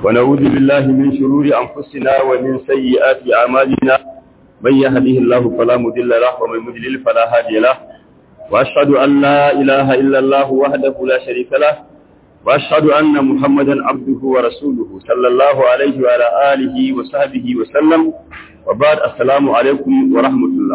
ونعوذ بالله من شرور أنفسنا ومن سيئات أعمالنا من يهده الله فلا مضل له ومن يضلل فلا هادي له وأشهد أن لا إله إلا الله وحده لا شريك له وأشهد أن محمدا عبده ورسوله صلى الله عليه وعلى آله وصحبه وسلم وبعد السلام عليكم ورحمة الله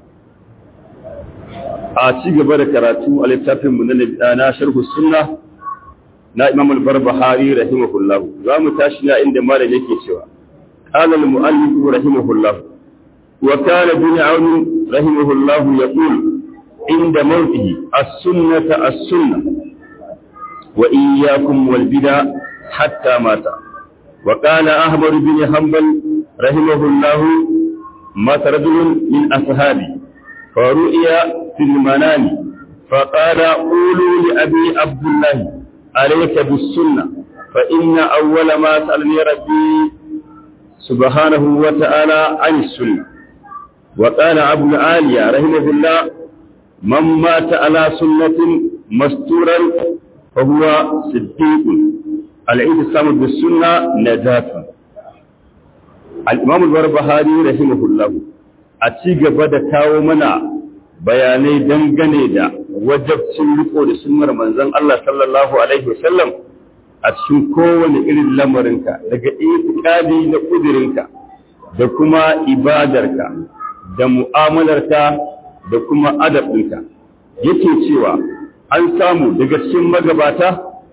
a ci gaba da karatu a littafinmu na sharhu sunna na imam al-barbahari rahimahullah za mu tashi na inda malam yake cewa qala al-mu'allif rahimahullah wa kana bin aun rahimahullah yaqul inda mawtihi as-sunnata as-sunnah wa iyyakum wal bid'a hatta mata wa kana ahmad bin hanbal rahimahullah mata rajulun min ashabi فرؤيا في المنام فقال قولوا لأبي عبد الله عليك بالسنة فإن أول ما سألني ربي سبحانه وتعالى عن السنة وقال أبو العالية رحمه الله من مات على سنة مستورا فهو صديق الاعتصام بالسنة نجاة الإمام البربهاري رحمه الله a ci gaba da kawo mana bayanai dangane da wajabcin riko da sunnar manzon Allah sallallahu alaihi wasallam a cikin kowane irin lamarinka daga itikadi na kudirinka da kuma ibadarka da mu'amalarka da kuma adabinka yake cewa an samu daga cikin magabata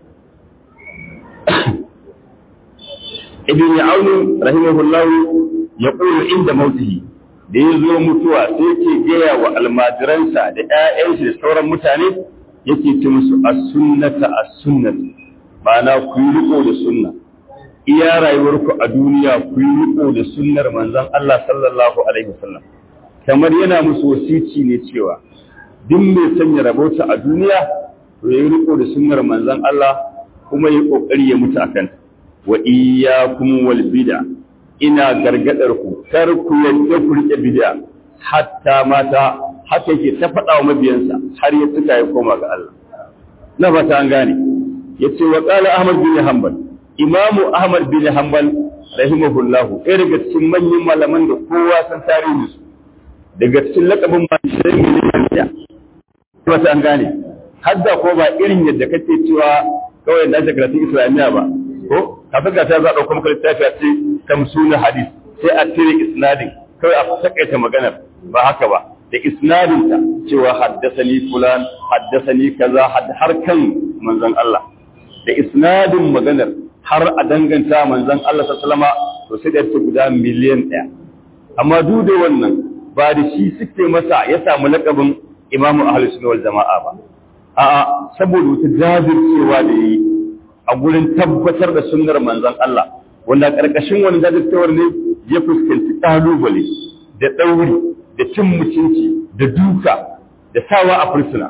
ibn Aun rahimahullahu yaqulu inda mautihi da ya zo mutuwa sai ke gaya wa almajiransa da ‘ya'yansu da sauran mutane yake ce musu a sunnata a sunnata ma'ana ku yi riko da sunna iya rayuwarku a duniya ku yi riko da sunnar manzon Allah sallallahu alaihi wasallam kamar yana musu wasici ne cewa duk mai sanya rabauta a duniya to ya yi riko da sunnar manzon Allah kuma ya kokari ya mutu akan wa iyyakum wal bid'a ina gargadar ku kar ku yadda ku rike bid'a hatta mata haka yake ta faɗa wa mabiyansa har ya tuka ya koma ga Allah na fata an gane yace wa qala ahmad bin hanbal imamu ahmad bin hanbal rahimahullah ɗaya daga cikin manyan malaman da kowa san tarihi su daga cikin lakabin mashirin miliyan ɗaya fata an gane hadda ko ba irin yadda kake cewa kawai da ake karatun islamiyya ba ko kafin ka ta za a ɗauko maka littafi a ce tamsuna hadis sai a cire isnadin kawai a takaita maganar ba haka ba da isnadinta cewa haddasani fulan haddasani kaza har kan manzon Allah da isnadin maganar har a danganta manzon Allah sallama to sai da ta guda miliyan ɗaya amma duk da wannan ba da shi suke masa ya samu lakabin imamu ahlus sunna wal jama'a ba a'a saboda wata jajircewa da yi a gurin tabbatar da sunnar manzon Allah wanda ƙarƙashin wani jajirtawar ne ya fuskanci ƙalubale da ɗauri da cin mutunci da duka da sawa a fursuna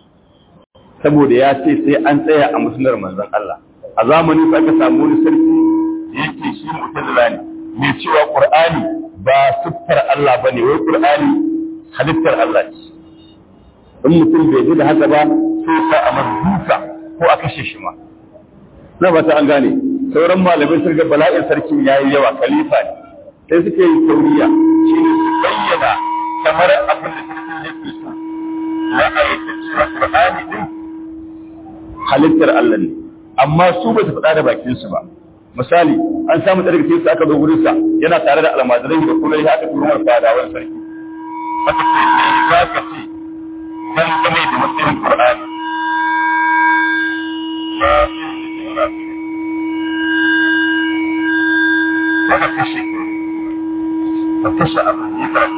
saboda ya ce sai an tsaya a musulmar manzon Allah a zamanin sa aka samu wani sarki da yake shi mutazila ne mai cewa Qur'ani ba siffar Allah bane wai Qur'ani halittar Allah ce in mutum bai ji da haka ba sai sa a duka ko a kashe shi ma na ba ta an gane sauran malamai sun ga bala'in sarkin ya yi yawa khalifa ne sai suke yi tauriya shi ne su bayyana kamar abin da sarkin yake so na ayyuka cewa qur'ani din halittar Allah ne amma su ba su faɗa da bakin su ba misali an samu ɗaya daga su aka zo gurin sa yana tare da almajirai da kuma ya aka turmar fadawan sarki aka ce me za ka ce dan game da matsayin qur'ani aka kashe ka kashe abin yi ka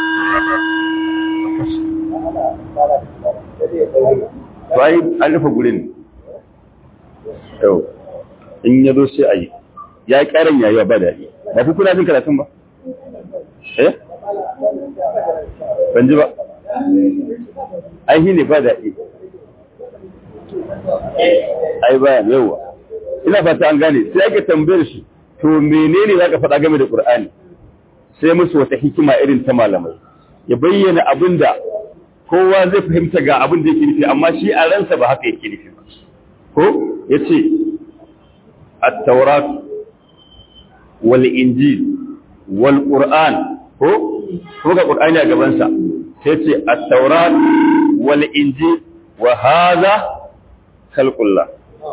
Bayi an rufe gurin yau in ya zo sai a yi ya yi ƙarin yayi ba daɗi ba fi kuna jin karatun ba eh ban ji ba ai ne ba daɗi ai ba yawa ina fata an gane sai ake tambayar shi to menene za ka faɗa game da ƙur'ani sai musu wata hikima irin ta malamai ya bayyana abin da kowa zai fahimta ga abin da yake nufi amma shi a ransa ba haka yake nufi ba ko ya ce at-taurat wal injil wal qur'an ko ko ga qur'ani a gaban sa sai ce at-taurat wal injil wa hadha khalqullah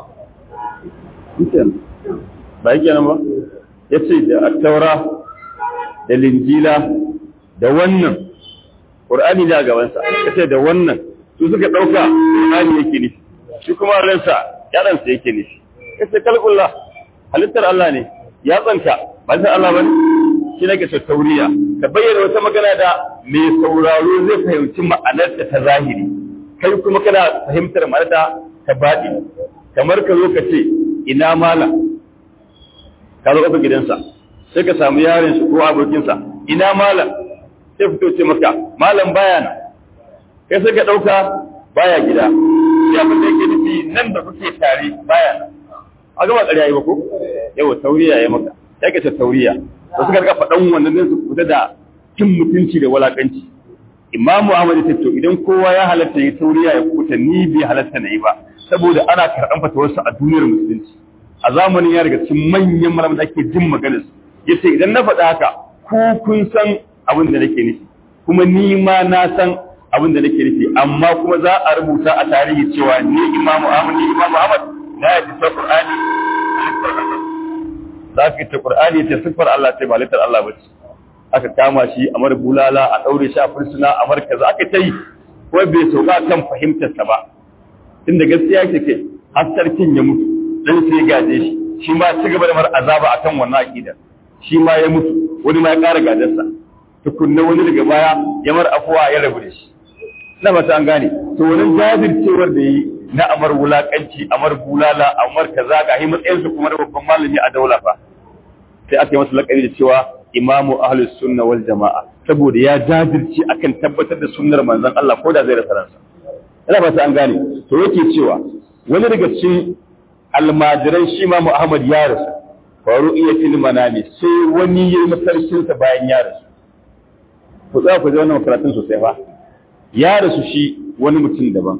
ba yake nan ba yace da at-taura da linjila da wannan qur'ani da gaban sa yace da wannan su suka dauka qur'ani yake nufi shi kuma ransa yaransa yake nufi yace khalqullah halittar Allah ne ya tsanka ba sai Allah bane shi nake ce tauriya ka bayyana wata magana da mai sauraro zai fahimci ma'anarta ta zahiri kai kuma kana fahimtar ma'anarta ta baɗi kamar ka zo ka ce ina mala ka zo ƙasa gidansa sai ka samu yaron shi ko abokinsa ina malam sai fito ce maka malam baya nan kai sai ka ɗauka baya gida sai abin da yake nufi nan da kuke tare baya nan a gaba ƙarya yi ba ko yawa tauriya ya maka sai ka ce tauriya da suka rika faɗan wannan din su fita da cin mutunci da walakanci imamu ahmad ya to idan kowa ya halatta ya tauriya ya kuta ni bai halatta na yi ba saboda ana karɓan fatawarsa a duniyar musulunci a zamanin ya daga cikin manyan malaman da ake jin maganar su yace idan na faɗa haka ku kun san abin da nake nufi kuma ni ma na san abin da nake nufi amma kuma za a rubuta a tarihi cewa ni imamu ahmad ni imamu ahmad na yadda sa qur'ani za ka ta qur'ani ta siffar Allah ce ba littar Allah bace aka kama shi a mar bulala a daure shi a fursuna a mar kaza aka ta yi ko bai sauka kan fahimtar sa ba tunda gaskiya yake ke har sarkin ya mutu dan sai gaje shi shi ma ci gaba da mar azaba akan wannan aqida shi ma ya mutu wani ma ya ƙara gadarsa tukunna wani daga baya ya mar afuwa ya rabu da shi na mata an gane to wani jajircewar da yi na amar wulakanci amar bulala amar kaza ga yi matsayin su kuma da babban malami a daula fa sai aka yi masa lakari da cewa imamu ahlus sunna wal jama'a saboda ya jajirce akan tabbatar da sunnar manzon Allah ko da zai rasa ransa ina ba an gane to yake cewa wani daga cikin almajiran shi ma Muhammad ya rasu faru iya fil manami sai wani yayi mafarkin sa bayan ya rasu ku za ku ji wannan karatun sosai fa ya rasu shi wani mutum daban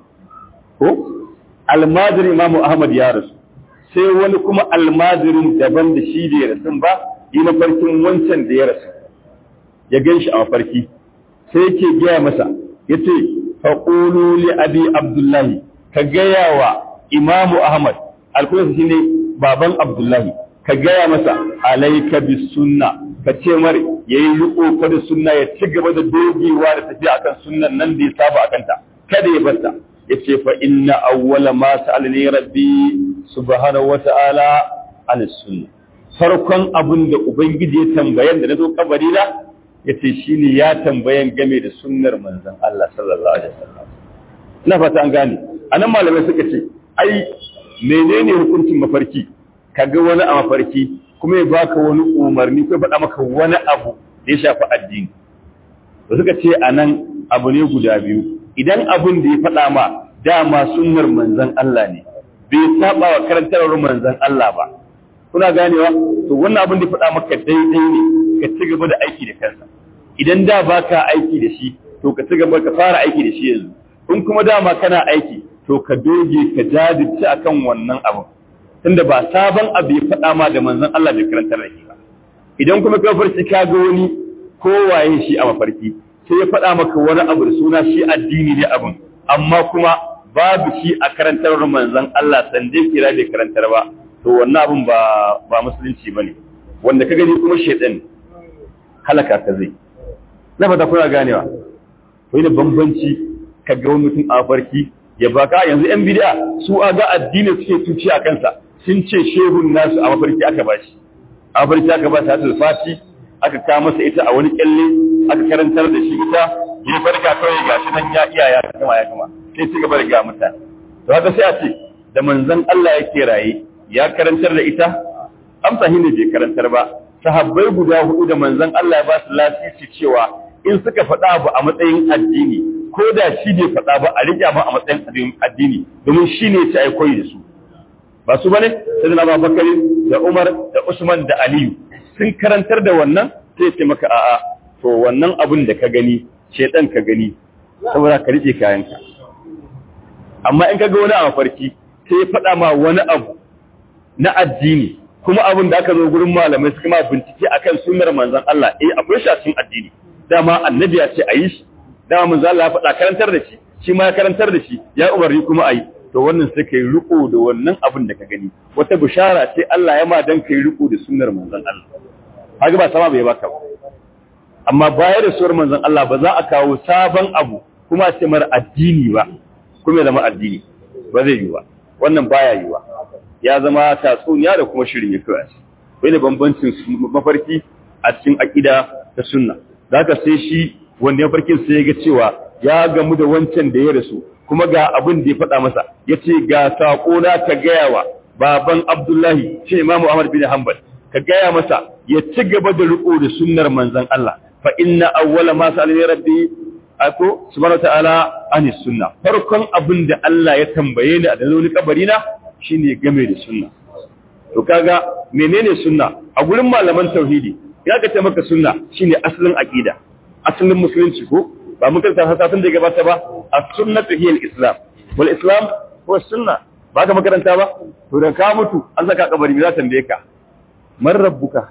ko almajirin imamu ahmad ya rasu sai wani kuma almajirin daban da shi da ya rasu ba yi mafarkin wancan da ya rasu ya gan shi a mafarki sai yake gaya masa ya ce faƙulu li abi abdullahi ka gaya wa imamu ahmad alkunsa shi ne baban abdullahi ka gaya masa alaika bi sunna ka ce mare ya yi riko da sunna ya ci gaba da dogewa da tafiya akan sunnan nan da ya saba akan ta kada ya bata ya ce fa inna awwala ma sa'alani rabbi subhanahu wa ta'ala an sunna farkon abin da ubangiji ya tambayan da nazo kabari na yace shine ya tambayan game da sunnar manzon Allah sallallahu alaihi wasallam ina fata an gane anan malamai suka ce ai menene hukuncin mafarki kaga wani a mafarki kuma ya baka wani umarni ko faɗa maka wani abu da ya shafi addini da suka ce anan abu ne guda biyu idan abin da ya faɗa ma dama sunnar manzon Allah ne bai saba wa karantarwar manzon Allah ba kuna ganewa to wannan abin da ya faɗa maka daidai ne ka ci gaba da aiki da kansa idan da baka aiki da shi to ka ci gaba ka fara aiki da shi yanzu in kuma dama kana aiki to ka doge ka jajirce akan wannan abin tunda ba sabon abu ya faɗa ma da manzon Allah bai karantar da shi ba idan kuma ka farki ka ga wani ko waye shi a mafarki sai ya faɗa maka wani abu da suna shi addini ne abin amma kuma babu shi a karantar manzon Allah san dai kira bai karantar ba to wannan abin ba ba musulunci bane wanda ka gani kuma shedan halaka ka zai na fata kuna ganewa to ne bambanci ka ga wani mutum a mafarki ya baka yanzu yan bid'a su a ga addini suke tuci a kansa sun ce shehun nasu a mafarki aka bashi a mafarki aka ba ta fati aka kawo masa ita a wani kyalle aka karantar da shi ita ya farka kawai ga shi nan ya iya ya kama ya kama sai ci gaba da ga mutane to haka sai a ce da manzon Allah yake raye ya karantar da ita amsa ne bai karantar ba sahabbai guda hudu da manzon Allah ya ba su lasisi cewa in suka faɗa abu a matsayin addini ko da shi bai faɗa ba a riƙe ba a matsayin addini domin shi ne ya ci koyi da su ba su bane sai da Abubakar da Umar da Usman da Aliyu sun karantar da wannan sai ce maka a'a to wannan abin da ka gani shedan ka gani saboda ka rike kayanka amma in ka ga wani a mafarki sai ya faɗa ma wani abu na addini kuma abin da aka zo gurin malamai suka ma bincike akan sunnar manzon Allah eh akwai shi a cikin addini dama annabi ya ce a yi shi dama manzon Allah ya faɗa karantar da shi shi ma ya karantar da shi ya umarni kuma a yi to wannan sai kai riko da wannan abin da ka gani wata bishara ce Allah ya ma dan kai riko da sunnar manzon Allah haka ba sama bai baka ba amma baya da suwar manzon Allah ba za a kawo sabon abu kuma a ce mara addini ba kuma ya zama addini ba zai yi ba wannan baya yi ba ya zama tatsuniya da kuma shirin ya kawai wani bambancin mafarki a cikin aƙida ta sunna za ka sai shi wanda mafarkin sai ya ga cewa ya gamu da wancan da ya rasu kuma ga abin da ya faɗa masa ya ce ga saƙo na ka gaya wa baban abdullahi shi imamu ahmad bin hanbal ka gaya masa ya ci gaba da riko da sunnar manzon Allah fa inna awwala ma sa'alani rabbi ako subhanahu ta'ala ani sunna farkon abin da Allah ya tambaye ni a da wani kabari na shine game da sunna to kaga menene sunna a gurin malaman tauhidi ya ga ta maka sunna shine asalin aqida asalin musulunci ko ba mun karanta hasasin da gabata ba as-sunnatu hiya al-islam wal islam huwa sunna ba ka makaranta ba to da ka mutu an saka kabari za ta tambaye ka man rabbuka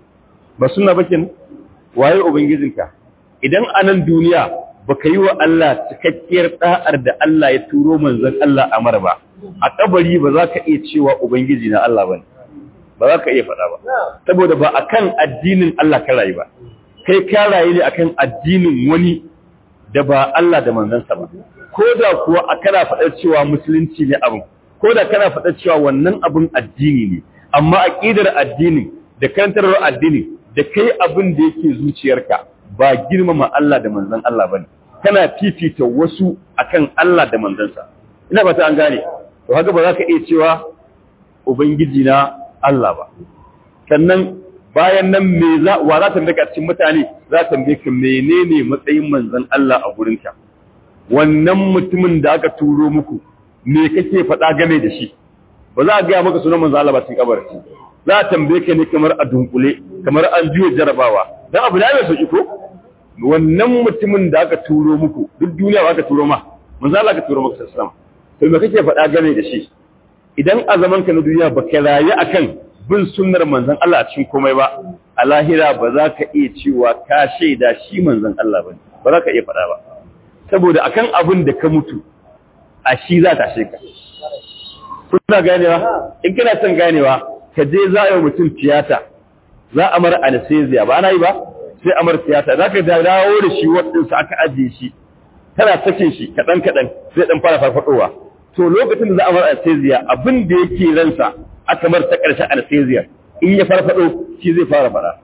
ba sunna ba kenan waye ubangijinka idan anan duniya baka yi wa Allah cikakkiyar da'ar da Allah ya turo manzon Allah a mara ba a kabari ba za ka iya cewa ubangiji na Allah bane ba za ka iya faɗa ba saboda ba akan addinin Allah ka rayu ba kai ka rayu ne akan addinin wani da ba Allah da manzansa ba ko da kuwa a kana faɗar cewa musulunci ne abin ko da kana faɗar cewa wannan abin addini ne amma aqidar addinin da karantarwar addini da kai abin da yake zuciyarka ba girmama Allah da manzon Allah bane kana fifita wasu akan Allah da manzansa ina ba ta an gane to haka ba za ka iya cewa ubangiji na Allah ba sannan bayan nan me za wa za ta daga cikin mutane za ta tambaye ka menene matsayin manzon Allah a gurinka wannan mutumin da aka turo muku me kake faɗa game da shi ba za a gaya maka sunan manzon Allah ba cikin kabarin za a tambaye ka ne kamar a dunkule kamar an juya jarabawa dan abu da mai sauki ko wannan mutumin da aka turo muku duk duniya ba aka turo ma manzon Allah aka turo maka sallallahu to me kake faɗa game da shi idan a zaman ka na duniya ba ka rayu akan bin sunnar manzon Allah a cikin komai ba a lahira ba za ka iya cewa ka shaida shi manzon Allah ba ba za ka iya faɗa ba saboda akan abin da ka mutu a shi za ta sheka kuna ganewa in kana son ganewa ka je za a yi mutum tiyata za a mara anesthesia ba ana yi ba sai a mara tiyata za ka dawo da shi waɗansa aka ajiye shi tana sakin shi kaɗan kaɗan sai ɗan fara farfaɗowa to lokacin da za a mara anesthesia abin da yake ransa aka mar ta ƙarshen anesthesia in ya farfaɗo shi zai fara fara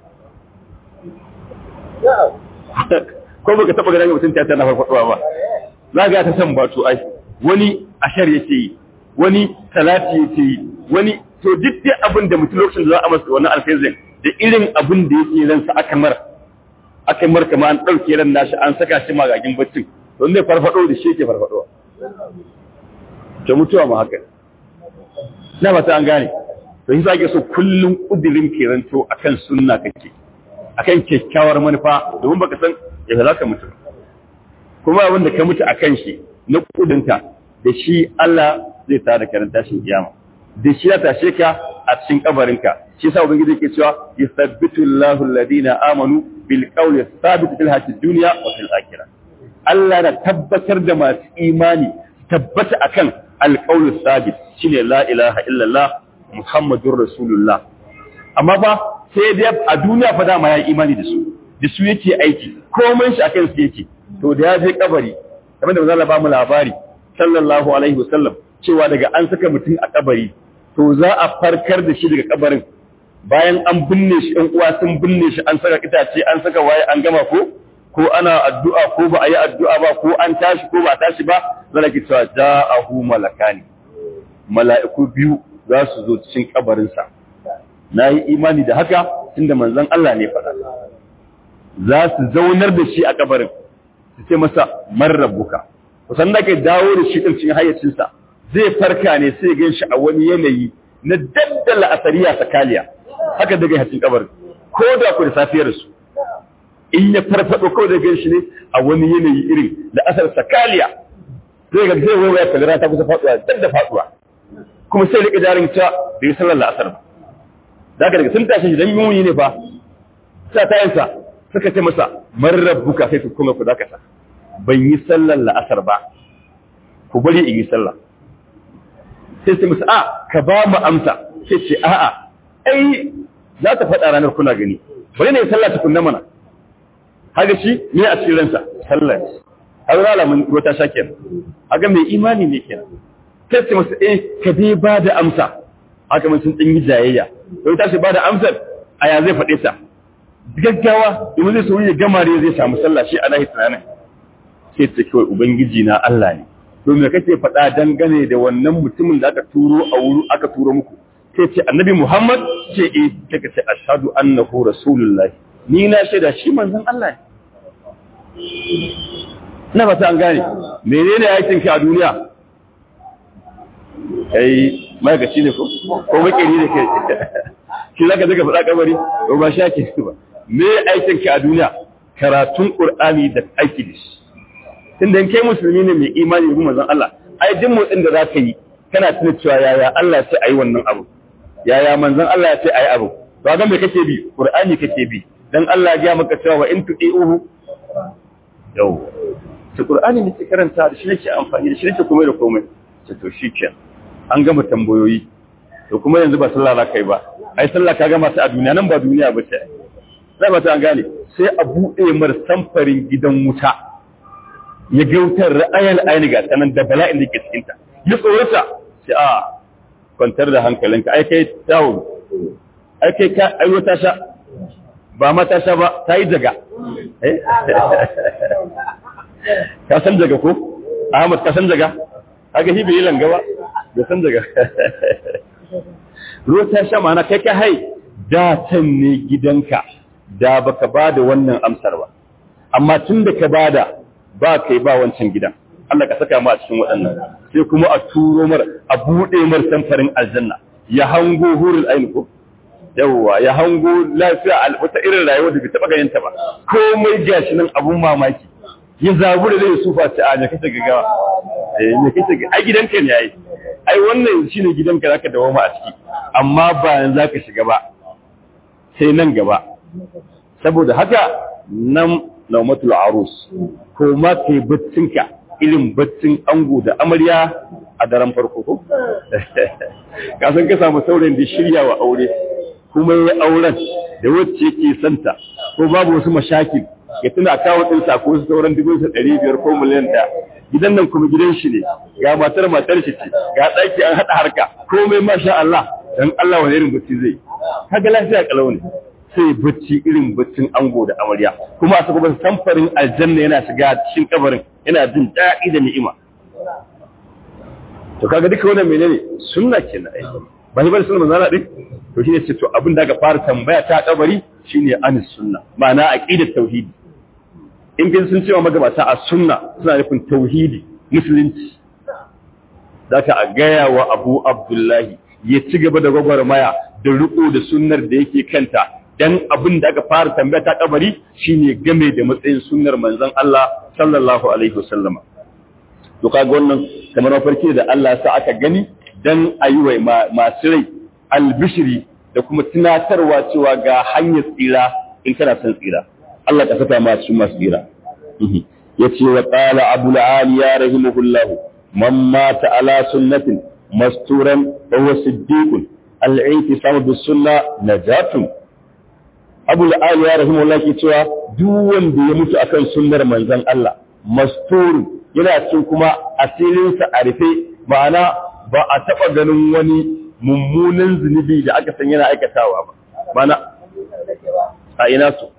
ko baka taɓa ganin mutum tiyata na farfaɗowa ba za ga ta san bato ai wani ashar yake yi wani talati yake yi wani to duk dai abin da mutum lokacin da za a masa wannan alfezin da irin abin da yake ransa aka mar aka mar kama an ɗauke ran nashi an saka shi magagin baccin don zai farfado da shi yake farfadowa ta mutuwa ma haka na ba ta an gane to shi sake so kullum kudirin kiranto akan sunna kake akan kyakkyawar manufa domin baka san yadda za ka mutu kuma abin da ka mutu akan shi na kudinta da shi Allah zai tada karanta shi kiyama da shi ya tashe ka a cikin kabarinka shi yasa ubangiji yake cewa yusabbitu Allahu alladhina amanu bil qawli thabit fil hayatid dunya wa fil akhirah Allah na tabbatar da masu imani tabbata akan alqawli thabit shine la ilaha illallah muhammadur rasulullah amma ba sai dai a duniya fa dama ya imani da su da su yake aiki komai shi akan su yake to da ya je kabari kamar da manzo ba mu labari sallallahu alaihi wasallam cewa daga an saka mutum a kabari to za a farkar da shi daga kabarin bayan an binne shi ɗan uwa sun binne shi an saka itace an saka waye an gama ko ko ana addu'a ko ba a yi addu'a ba ko an tashi ko ba tashi ba zan ki cewa ja'ahu malakani mala'iku biyu za su zo cikin kabarinsa na yi imani da haka tunda manzon Allah ne faɗa za su zaunar da shi a kabarin su ce masa man rabbuka kusan da kai dawo da shi ɗin cikin hayyacinsa zai farka ne sai gan shi a wani yanayi na daddala asariya sakaliya haka daga hacin kabarin ko da ku da safiyar su in ya farfado kawai da gan shi ne a wani yanayi irin da asar sakaliya zai ga zai waya kalira ta kusa faduwa dan da faduwa kuma sai rika jarin ta bai sallar la'asar ba da daga sun tashi dan muni ne fa sa tayansa suka ce masa man rabbuka sai su kuma ku zaka sa ban yi sallar la'asar ba ku bari in yi sallah sai su musu a ka ba mu amsa sai ce a'a ai za ta faɗa ranar kuna gani bari ne sallah ta kunna mana haka shi ne a cikin ransa sallah har rala mun wata shakin haka mai imani ne kenan sai ce musu eh ka dai ba da amsa haka mun sun yi jayayya don tashi ba da amsar aya zai faɗe ta gaggawa domin zai sauri ya gama ne zai samu sallah shi a nahi tunanin sai ta kawai ubangiji na Allah ne to me kake faɗa dangane da wannan mutumin da aka turo a wuri aka turo muku sai ce annabi Muhammad ce eh sai ka ce ashhadu annahu rasulullahi ni na shaida shi manzon Allah ne ina fata an gane menene aikin ka a duniya kai magaci ne ko ko makeri ne kai shi zaka daga faɗa kabari ko ba sha ke ba me aikin ka a duniya karatun qur'ani da aiki da shi tunda kai musulmi ne mai imani da manzon Allah ai duk motsin da zaka yi kana tuna cewa yaya Allah sai ayi wannan abu yaya manzon Allah sai ayi abu to ga me kake bi qur'ani kake bi dan Allah ya ga maka cewa wa in tu'iuhu yau ta qur'ani ne ke karanta da shi nake amfani da shi nake komai da komai ce to shikenan an gama tambayoyi to kuma yanzu ba sallah za kai ba ai sallah ka gama ta a duniya nan ba duniya ba ce sai ba ta an gane sai a buɗe mar samfarin gidan wuta ya ga wutar ra'ayal ayni ga sanan da bala'in da ke cikin ta ya tsorata sai a kwantar da hankalinka ai kai tawo ai kai ka ai wata sha ba ma ta sha ba ta yi daga ka san daga ko Ahmad ka san daga kaga shi bai yi langa ba da san daga ruwa ta sha mana kai ka hai da can ne gidanka da baka ba da wannan amsar ba amma tun da ka bada ba kai ba wancan gidan Allah ka saka mu a cikin waɗannan sai kuma a turo mar a buɗe mar samfarin aljanna ya hango hurul ain ko yawwa ya hango lafiya wata irin rayuwar da bai taɓa ganin ta ba komai gashi nan abun mamaki ya zabu da zai sufa ta a ne kace gagawa eh ne kace ai gidanka ne yayi ai wannan shine gidanka zaka dawo ma a ciki amma ba yanzu zaka shiga ba sai nan gaba saboda haka nan naumatul arus ko ma kai baccinka irin baccin ango da amarya a daren farko ko ka san ka samu saurayin da shirya wa aure kuma ya auren da wacce yake santa ko babu wasu mashakil ya tuna kawo ɗin sako su sauran dubu sa ɗari biyar ko miliyan ɗaya gidan nan kuma gidan shi ne ga matar matar shi ce ga ɗaki an haɗa harka komai masha Allah dan Allah wani irin bacci zai kaga lafiya kalau ne sai bacci irin baccin ango da amarya kuma a saka samfarin aljanna yana shiga cikin kabarin yana jin daɗi da ni'ima to kaga duka wannan menene sunna kenan ai ba ni bane sunna manzana din to shine ce to abin da aka fara tambaya ta kabari shine anis sunna ma'ana aqidat tauhidi in kin sun cewa magabata a sunna suna nufin tauhidi musulunci zaka a gaya wa Abu Abdullahi ya ci gaba da gwagwarmaya da riko da sunnar da yake kanta dan abin da aka fara tambaya ta kabari shine game da matsayin sunnar manzon Allah sallallahu alaihi wasallama to kaga wannan kamar mafarki da Allah sa aka gani dan ayi wa masu rai albishiri da kuma tunatarwa cewa ga hanyar tsira in kana son tsira Allah ka saka ma cikin masu tsira yace wa qala abul aliya rahimahullahu man mata ala sunnatin masturan wa huwa siddiqun al-i'tisam bis sunna najatun abul aliya rahimahullahu ke cewa duk wanda ya mutu akan sunnar manzon Allah masturun yana cikin kuma asirinsa a rufe ma'ana ba a taɓa ganin wani mummunan zunubi da aka san yana aikatawa ba mana a ina su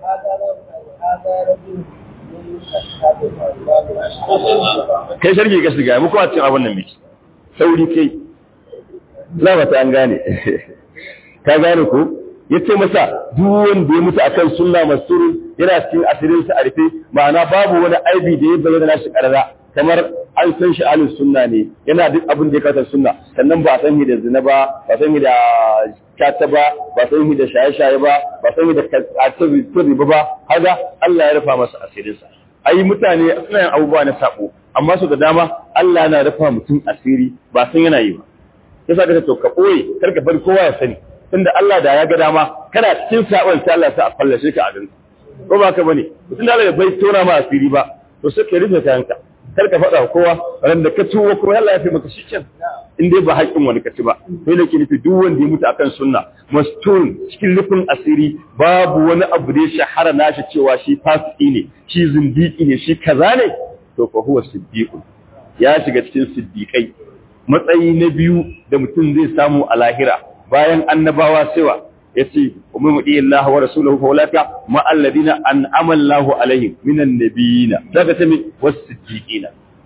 kai sharki ka shiga mu kuma cin abin nan miki sauri kai za ba ta an gane ka gane ko ya ce masa duk wanda ya mutu akan sunna masuru yana cikin asirin sa a rufe ma'ana babu wani aibi da ya bayyana nashi karara kamar an san shi alin sunna ne yana duk abin da ya kasar sunna sannan ba san shi da zina ba ba san shi da kyata ba ba san shi da shaye-shaye ba ba san shi da katsabi ba ba haga Allah ya rufa masa asirinsa ai mutane suna yin abubuwa na sabo amma su da dama Allah yana rufa mutum asiri ba san yana yi ba yasa ka to ka boye kar ka bar kowa ya sani tunda Allah da ya ga dama kana cikin sabon sai Allah sa a fallashe ka a ganka ko ba ka bane mutum da Allah bai tona ma asiri ba to sai ka rufe kayanka kar ka faɗa kowa ran da ka tuwo kuma Allah ya fi maka shi ken in dai ba haƙƙin wani ka ci ba sai da ke nufi duk wanda ya mutu akan sunna mastun cikin rufin asiri babu wani abu da ya shahara nashi cewa shi fasiki ne shi zindiki ne shi kaza ne to fa huwa siddiqun ya shiga cikin siddiqai matsayi na biyu da mutum zai samu a lahira bayan annabawa sewa yace umma mudi Allah wa rasuluhu fa ulaka ma alladina an'ama Allahu alaihim minan nabiyina daga ta mi was-siddiqina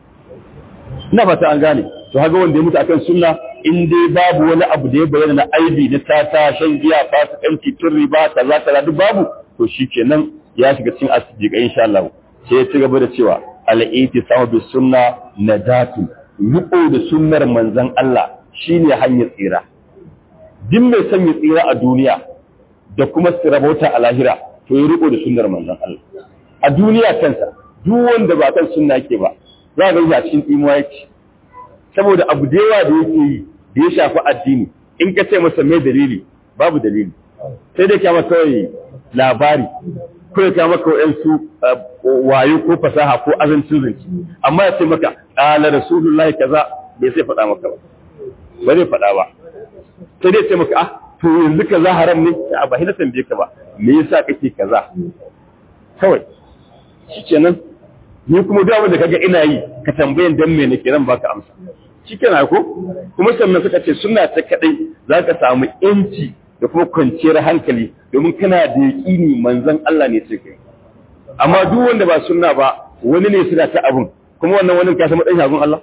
ina fata an gane to haga wanda ya mutu akan sunna in dai babu wani abu da ya bayyana na aibi na tata shan giya fasikanci tun riba kaza kaza duk babu to shikenan ya shiga cikin as-siddiqa insha Allah sai ya ci gaba da cewa al-ittisamu bis sunna najatu riko da sunnar manzon Allah shine hanyar tsira duk mai son ya tsira a duniya da kuma rabauta a lahira to ya riko da sunnar manzon Allah a duniya kansa duk wanda ba kan sunna yake ba za ga shi a cikin imuwa yake saboda abu da yawa da yake yi da ya shafi addini in ka ce masa mai dalili babu dalili sai dai kama kawai labari ko ya kama kawai su wayo ko fasaha ko azancin zance amma ya ce maka ƙala rasulullahi kaza bai sai faɗa maka ba ba zai faɗa ba sai dai ce maka ah to yanzu kaza haram ne a ba hina tambaye ka ba me yasa kake kaza kawai shikenan ni kuma duk abin da kaga ina yi ka tambayan dan me nake zan baka amsa shikenan ko kuma sannan suka ce sunna ta kadai zaka samu yanci da kuma kwanciyar hankali domin kana da yaƙini manzon Allah ne sai kai amma duk wanda ba sunna ba wani ne suna ta abun kuma wannan wani ka san matsayin shagun Allah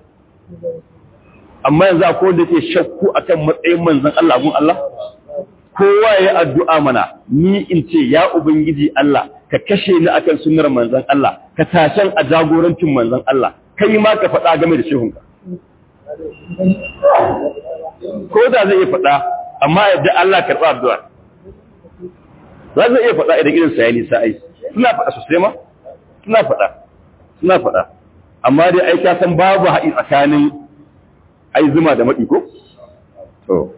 amma yanzu akwai wanda ke shakku akan matsayin manzon Allah gun Allah kowa ya addu'a mana ni in ce ya ubangiji Allah ka kashe ni akan sunnar manzon Allah ka tashan a jagorancin manzon Allah kai ma ka faɗa game da shehunka ko da zai iya faɗa amma yadda Allah karɓa addu'a za zai iya faɗa idan irin sayani sa'ai suna faɗa sosai ma suna faɗa suna faɗa amma dai ai ka san babu haɗi tsakanin ai zuma da maɗi ko? To,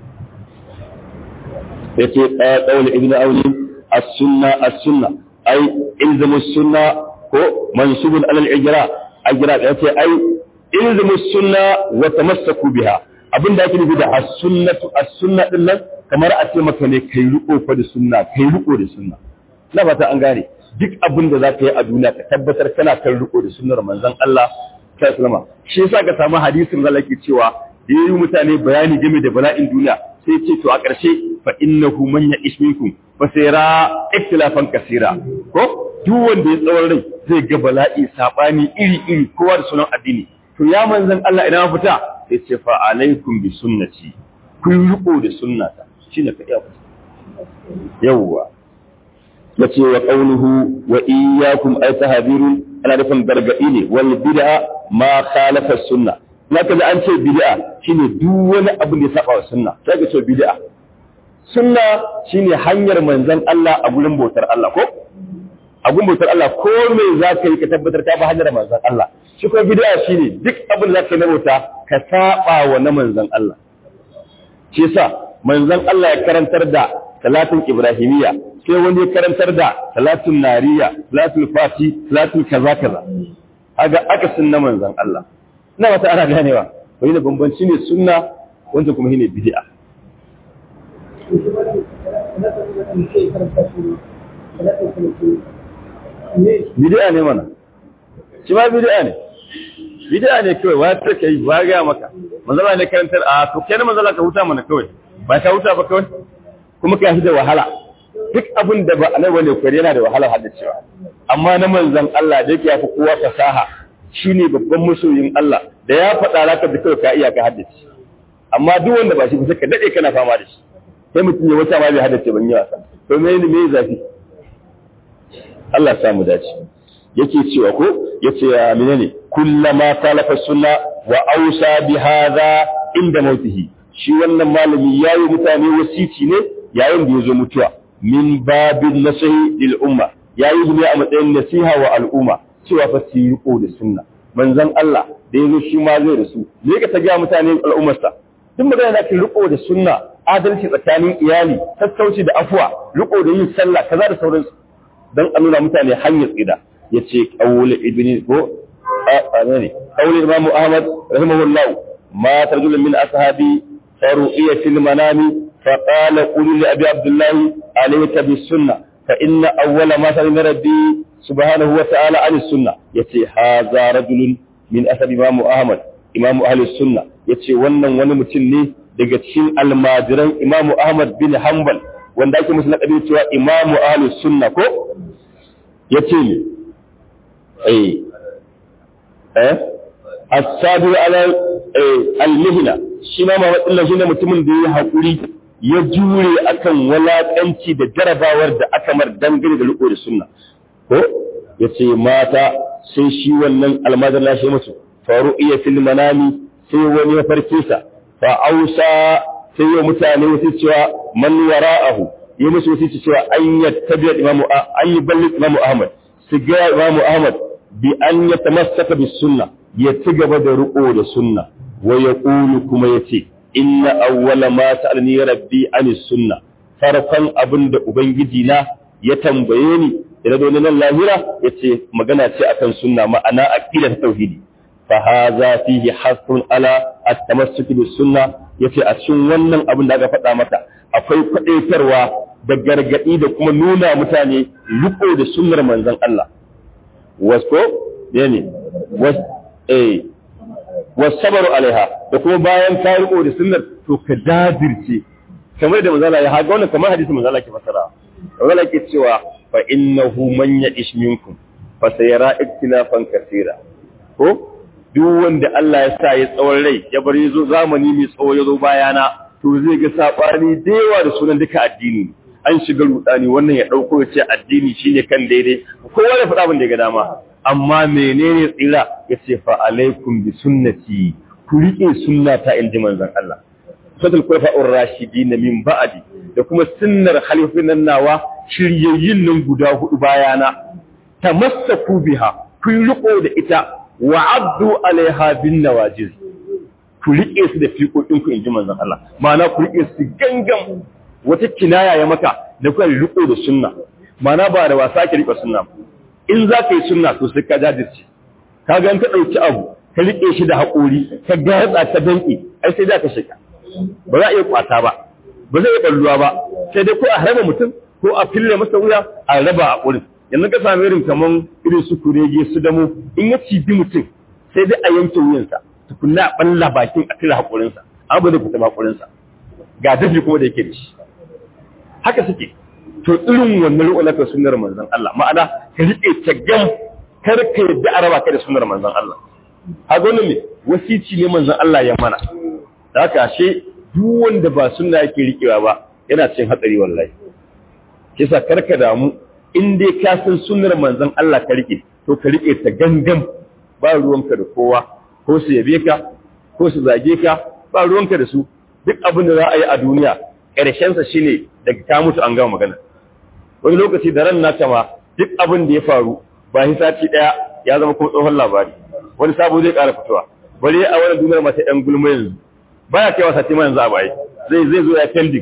ya ce ɗaya ɗaule ibn auni as-sunna as-sunna ai ilzamu sunna ko mansubun alal ijra ajra ya ce ai ilzamu sunna wa tamassaku biha abinda ake nufi da as-sunnatu as-sunna din nan kamar a ce maka ne kai riko fa da sunna kai riko da sunna na fata an gane duk abin da za ka yi a duniya ka tabbatar kana kan riko da sunnar manzon Allah sallama shi yasa ka samu hadisin da yake cewa da yayi mutane bayani game da bala'in duniya sai ce to a ƙarshe fa innahu man ya'ish minkum fa sayara ikhtilafan kaseera ko duk wanda ya tsawon rai zai ga bala'i sabani iri iri kowa da sunan addini to ya manzon Allah idan fita sai ce fa alaikum bi sunnati kun riko da sunnata shine ka iya fita yawwa yace wa qawluhu wa iyyakum ay tahabirun ana nufin gargaɗi ne wal bid'a ma khalafa sunna zaka da an ce bid'a shine duk wani abu da ya saba wa sunna sai ka ce bid'a sunna shine hanyar manzon Allah a gurin bautar Allah ko a gurin bautar Allah ko me zaka yi ka tabbatar ka ba hanyar manzon Allah shi ko bid'a shine duk abin da zaka yi na bauta ka saba wa na manzon Allah shi yasa manzon Allah ya karantar da salatin ibrahimiyya sai wani ya karantar da salatun nariya salatul fati salatul kaza kaza haga aka sunna manzon Allah ina wata ana ganewa wani da bambanci ne sunna wanda kuma shine bid'a bid'a ne mana shi ma bid'a ne bid'a ne kawai wa ta kai wa ga maka manzala ne karantar a to kenan manzala ka huta mana kawai ba ka huta ba kawai kuma ka shi da wahala duk abin da ba a nan wani kwari yana da wahalar haddacewa amma na manzan Allah da yake yafi kowa fasaha shine babban masoyin Allah da ya faɗa zaka da kawai ka iya ka haddace amma duk wanda ba shi ba ka dade kana fama da shi sai mutum ya wata ma bai haddace ban yi wasa to me ne me zafi Allah ya samu dace yake cewa ko yace ya menene kullama talafa sunna wa ausa bi hadha inda mautihi shi wannan malami yayi mutane wasici ne yayin da ya zo mutuwa min babin nasihi lil umma yayi ne a matsayin nasiha wa al'umma cewa fa su yi riko da sunna manzon Allah da yazo shi ma zai rasu me ka ta ga mutane al'ummarsa duk magana da kin riko da sunna adalci tsakanin iyali sassauci da afuwa riko da yin sallah kaza da sauransu dan a nuna mutane hanyar tsida yace qawl ibni ko a ne qawl imam ahmad rahimahullah ma tarjul min ashabi faru'iya fil manami فقال قل لأبي عبد الله عليك بالسنة فإن أول ما سأل ربي سبحانه وتعالى عن السنة يتي هذا رجل من أسد إمام أحمد إمام أهل السنة يتي ونن ونن متني daga cikin almajiran Imam Ahmad bin Hanbal wanda ake musu laƙabi cewa Imam Ahlus Sunna ko yace ne eh eh as-sabir ala al-mihna shi ma Muhammad shine mutumin da ya hakuri ya jure akan walakanci da jarabawar da aka mar dangane da riko da sunna ko yace mata sai shi wannan almadar lashe musu faru iya fil manami sai wani ya farke sa fa ausa sai ya mutane wasu cewa man wara'ahu ya musu wasu cewa an yattabi imamu an yi balli imamu ahmad su ga imamu ahmad bi an yatamassaka bis sunna ya ci gaba da riko da sunna wa yaqulu kuma yace inna awwala ma sa'alni rabbi anis sunna farkon abin da ubangiji na ya tambaye ni da zo nan lahira yace magana ce akan sunna ma'ana aqidar tauhidi fa hadha fihi hasun ala at-tamassuk bis sunna yace a cikin wannan abin da aka faɗa mata akwai kwadaitarwa da gargadi da kuma nuna mutane riko da sunnar manzon Allah wasko ne was eh wasabaru alaiha da kuma bayan ka riko da sunnar to ka dadirce kamar da manzala ya haga wannan kamar hadisi manzala ke fasara manzala ke cewa fa innahu man ya'ish minkum fa sayara iktilafan kaseera ko duk wanda Allah ya sa ya tsawon rai ya bar yazo zamani mai tsawo yazo bayana to zai ga sabani da yawa da sunan duka addini an shiga rudani wannan ya dauko ya ce addini shine kan daidai kowa ya faɗa abin da ya ga dama amma menene tsira ya ce fa alaikum bi sunnati ku rike sunnata in ji manzon Allah sadal kurfa'ur rashidin min ba'di da kuma sunnar halifin nan nawa shiryayyin nan guda hudu bayana tamassaku biha ku riko da ita wa abdu alaiha bin nawajiz ku rike su da fiƙoƙin ku in ji manzon Allah ma'ana ku rike su gangan wata kinaya ya maka da ku riko da sunna ma'ana ba da wasa ki rike sunna ba in za ka yi sunna to sai ka jajirce ka ga ka ɗauki abu ka riƙe shi da haƙori ka gatsa ka danƙe ai sai da ka shiga ba za a iya kwata ba ba zai iya ɓalluwa ba sai dai ko a harba mutum ko a fille masa wuya a raba a ƙurin yanzu ka sami irin kaman irin su kurege su damo in ya cibi mutum sai dai a yanke wuyansa tukunna a ɓalla bakin a cire haƙorinsa an ba zai fita haƙorinsa ga dafi kuma da yake da shi haka suke to irin wannan riƙo na sunnar manzon Allah ma'ana ka riƙe ta gam kar ka yadda a raba ka da sunnar manzon Allah haka wannan ne wasici ne manzon Allah ya mana da haka ashe duk wanda ba sunna yake riƙewa ba yana cikin hatsari wallahi kisa kar ka damu in dai ka san sunnar manzon Allah ka riƙe to ka riƙe ta gangan ba ruwanka da kowa ko su yabe ka ko su zage ka ba ruwanka da su duk abin da za a yi a duniya ƙarshensa shine daga ka mutu an gama magana wani lokaci da ran nata ma duk abin da ya faru ba shi sati daya ya zama kuma tsohon labari wani sabo zai ƙara fitowa bari a wani duniyar mata ɗan gulma yanzu baya kaiwa sati ma yanzu a bayi zai zai zo ya pending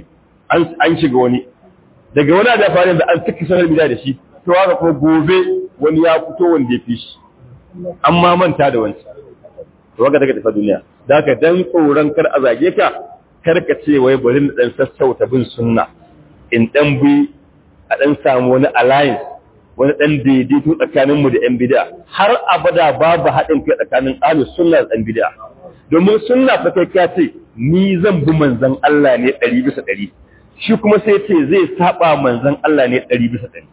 an shiga wani daga wani da faru da an tuki sanar bida da shi to haka kuma gobe wani ya fito wanda ya fi shi an ma manta da wancan to haka daga tafa duniya da haka dan tsoron kar a zage ka kar ka ce wai bari na dan sassauta bin sunna in dan bi a ɗan samu wani alliance wani ɗan daidaito tsakaninmu da 'yan bida har abada babu haɗin kai tsakanin ahlu sunna da ɗan bida domin sunna fa kai ka ce ni zan bi manzon Allah ne ɗari bisa ɗari shi kuma sai ce zai saba manzon Allah ne ɗari bisa ɗari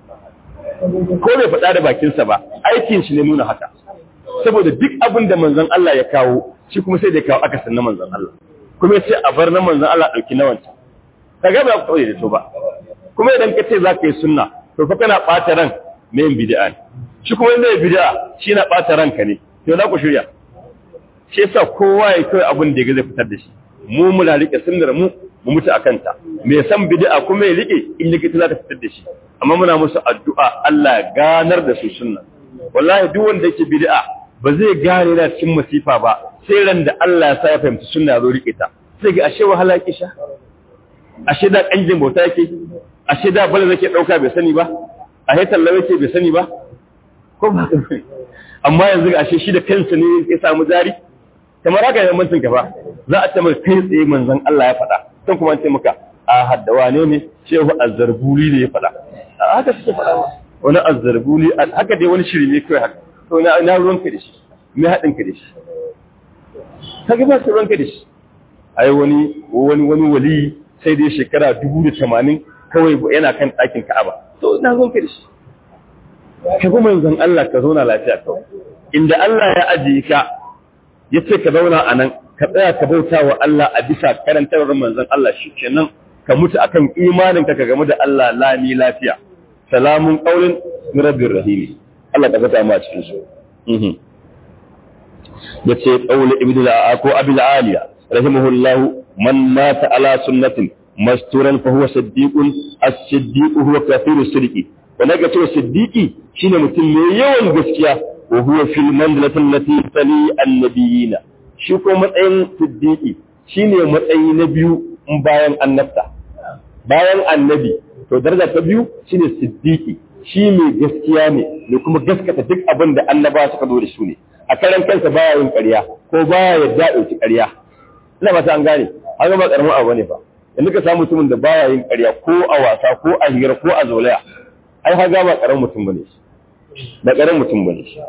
ko bai faɗa da bakinsa ba aikin shi ne nuna haka saboda duk abin da manzon Allah ya kawo shi kuma sai da kawo akasin na manzon Allah kuma ya ce a bar na manzon Allah ɗauki na wancan kaga ba ku da to ba kuma idan ka ce za ka yi sunna to fa kana ɓata ran na yin bid'a ne shi kuma yin bid'a shi na ɓata ranka ne to za ku shirya shi yasa kowa ya kai abin da ya zai fitar da shi mu muna rike sunnar mu mu mutu a kanta me san bid'a kuma ya rike in likita za ta fitar da shi amma muna musu addu'a Allah ganar da su sunna wallahi duk wanda yake bid'a ba zai gane na cikin masifa ba sai ran da Allah ya sa ya fahimci sunna zo rike ta sai ga ashe wahala kisha ashe da kanjin bauta yake ashe da bala zake dauka bai sani ba a he tallawa yake bai sani ba ko ba ka amma yanzu ashe shi da kansa ne ya samu jari kamar haka yayin mantun ba za a ce maka kai tsaye manzon Allah ya faɗa san kuma an ce maka a haddawa ne ne shehu azzarbuli ne ya faɗa haka suke faɗa ma wani azzarbuli haka dai wani shiri ne kai haka to na na ruwanka da shi me haɗin ka da shi kaga ba su ruwanka da shi ai wani wani wani wali sai dai shekara dubu da tamanin kawai yana kan ɗakin Ka'aba to na ruwanka da shi ka kuma yanzan Allah ka zauna lafiya kawai inda Allah ya ajiye ka ya ce ka zauna a nan ka tsaya ka bauta wa Allah a bisa karantarwar manzon Allah shi kenan ka mutu akan imanin ka game da Allah lami lafiya salamun qaulin min rabbir rahim Allah ka fata mu a cikin su yace qaul ibnu al ko abul aliya rahimahullah man mata ala sunnatin masturan fa huwa siddiqun as-siddiq huwa kathirus sidqi wanda ga cewa siddiqi shine mutum mai yawan gaskiya wa huwa fil manzilati allati tali annabiyina shi ko matsayin siddiqi shine matsayi na biyu bayan annabta bayan annabi to daraja ta biyu shine siddiqi shi mai gaskiya ne ne kuma gaskata duk abin da annaba suka zo da su ne a karan kansa baya yin ƙarya ko baya yadda ɗauki ƙarya ina ba ta an gane an ga ba karamin abu ne ba yanzu ka samu mutumin da baya yin ƙarya ko a wasa ko a hira ko a zolaya ai haga ba karamin mutum bane shi ba karamin mutum bane shi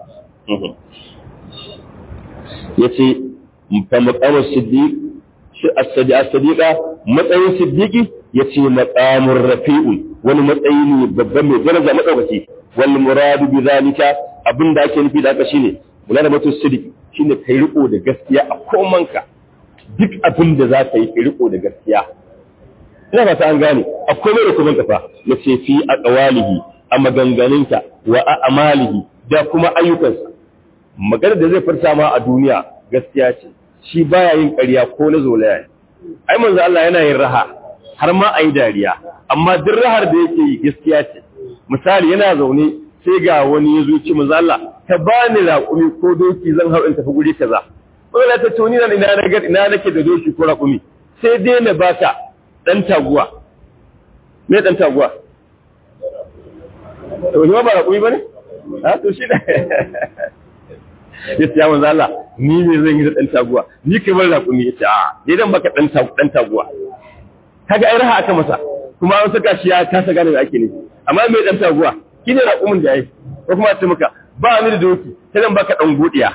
yace fa maqamu siddiq shi as-sadiqa matsayin siddiqi yace maqamur rafi'un wani matsayi ne babban mai daraja madaukaki wal muradu bi zalika abinda ake nufi da haka shine mulana matu siddiq shine kai riko da gaskiya a komanka duk abin da za ka yi kai riko da gaskiya ina ba ta an gane akwai mai da kuma kafa yace fi aqwalihi a maganganunta wa a amalihi da kuma ayyukansa maganar da zai furta ma a duniya gaskiya ce shi baya yin ƙarya ko na zolaya ne ai manzo Allah yana yin raha har ma ayi dariya amma duk rahar da yake yi gaskiya ce misali yana zaune sai ga wani ya zo ci manzo Allah ka bani raƙumi ko doki zan hau in tafi guri kaza wanda ta tuni na ina na ina nake da doki ko raƙumi sai dai na baka dan taguwa me dan taguwa to ni ba raƙumi bane ha to shi da ya ce ya manzo Allah ni ne zan yi da dan taguwa ni kai bar raƙumi ya ce a dai dan baka dan dan taguwa kaga ai raha aka masa kuma an saka shi ya kasa gane da ake ne amma me dan taguwa kine raƙumin da yayi ko kuma ce maka ba ni da doki sai dan baka dan godiya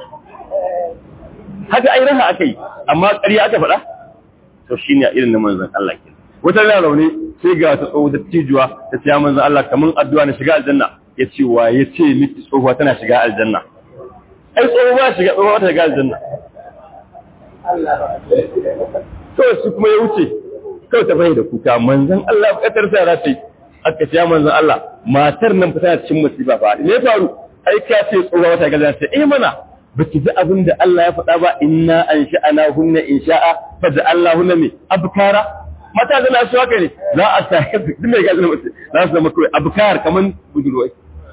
haka ai raha aka yi amma ƙarya aka faɗa to shine a irin na manzon Allah ke wata rana rauni sai ga ta tsoho da tijuwa ta ce ya manzon Allah kaman addu'a na shiga aljanna ya ce wa ya ce miki tsohuwa tana shiga aljanna ai tsoho ba shiga tsohuwa ta shiga aljanna kawai su kuma ya wuce kawai ta bai da kuka manzon Allah bukatar sa ra ce aka ce ya manzon Allah matar nan fa tana cikin musiba fa me ya faru ai ka ce tsohuwa ta gaza ce eh mana baki ji abin da Allah ya faɗa ba inna an sha'ana hunna in sha'a fa da Allah hunna me abkara mata da na haka ne za a sa duk mai gaza mutum za su zama kawai abkar kaman budurwai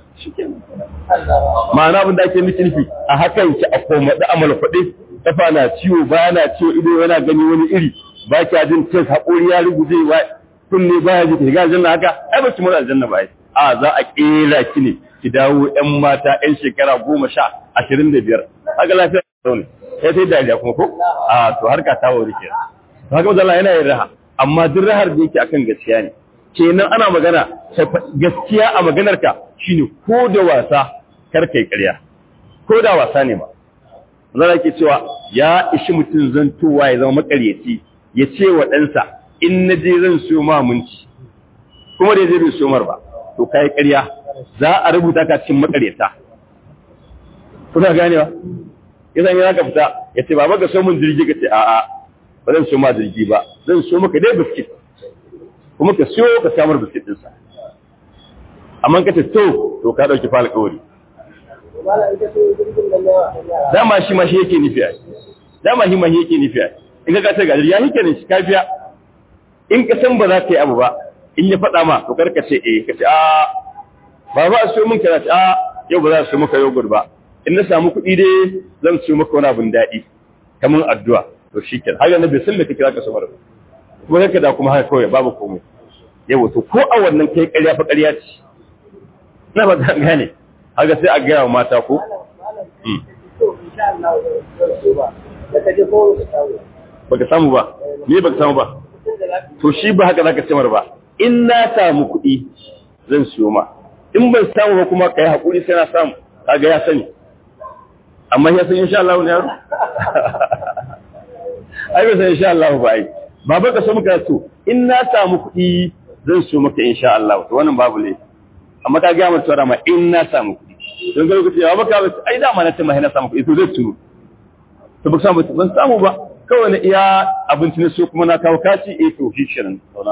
ma'ana abin da ake miki nufi a hakan ki a koma da amal faɗe kafa na ciwo ba na ciwo ido yana gani wani iri ba kya jin tes haƙori ya ruguje ba kunne ba ya ji ta ga aljanna haka ai ba ki mura aljanna ba a za a kera ki ne ki dawo ƴan mata ƴan shekara goma sha ashirin da biyar haka lafiya da ne sai sai dariya kuma ko a to harka ta wuri ke haka mazala yana yin raha amma duk rahar da yake akan gaskiya ne kenan ana magana gaskiya a maganarka shine ko da wasa kar kai ƙarya ko da wasa ne ba zara ke cewa ya ishi mutum zantowa ya zama makaryaci ya ce wa ɗansa in na je zan siyo ma munci kuma da zai bai siyo mar ba to kai ƙarya za a rubuta ka cikin makaryata kuna ganewa idan ya ka fita ya ce baba ka so mun jirgi ka ce a'a ba zan siyo ma jirgi ba zan siyo maka dai biskit kuma ka siyo ka samar biskit ɗinsa amma ka ce to to ka ɗauki fa alƙawari dama shi ma shi yake nufi a dama shi ma shi yake nufi a in ka kace gajir ya hike ne shi kafiya in ka san ba za ka yi abu ba in ya faɗa ma to kar ka ce eh ka ce a ba ba a siyo min kaza a yau ba za a siyo maka yogurt ba in na samu kuɗi dai zan siyo maka wani abin daɗi kamar addu'a to shi kenan haka na bai san me kake zaka samar ba kuma kanka da kuma haka kawai babu komai yawa to ko a wannan kai ƙarya fa ƙarya ce na ba ta gane haka sai a gaya wa mata ko baka samu ba me baka samu ba to shi ba haka zaka cimar ba in na samu kuɗi zan siyo ma in ban samu ba kuma kai hakuri sai na samu kaga ya sani amma ya san insha Allah ne yaro ai ba san insha Allah ba ai baba ka so muka so in na samu kuɗi zan siyo maka insha Allah to wannan babu laifi amma ka ga mutuwa ma in na samu kuɗi don ga lokaci ya baka ba ai da ma na ce ma na samu kuɗi to zai tuno to ba samu ban samu ba kawai na iya abinci ne so kuma na kawo kaci eh to shi kenan sauna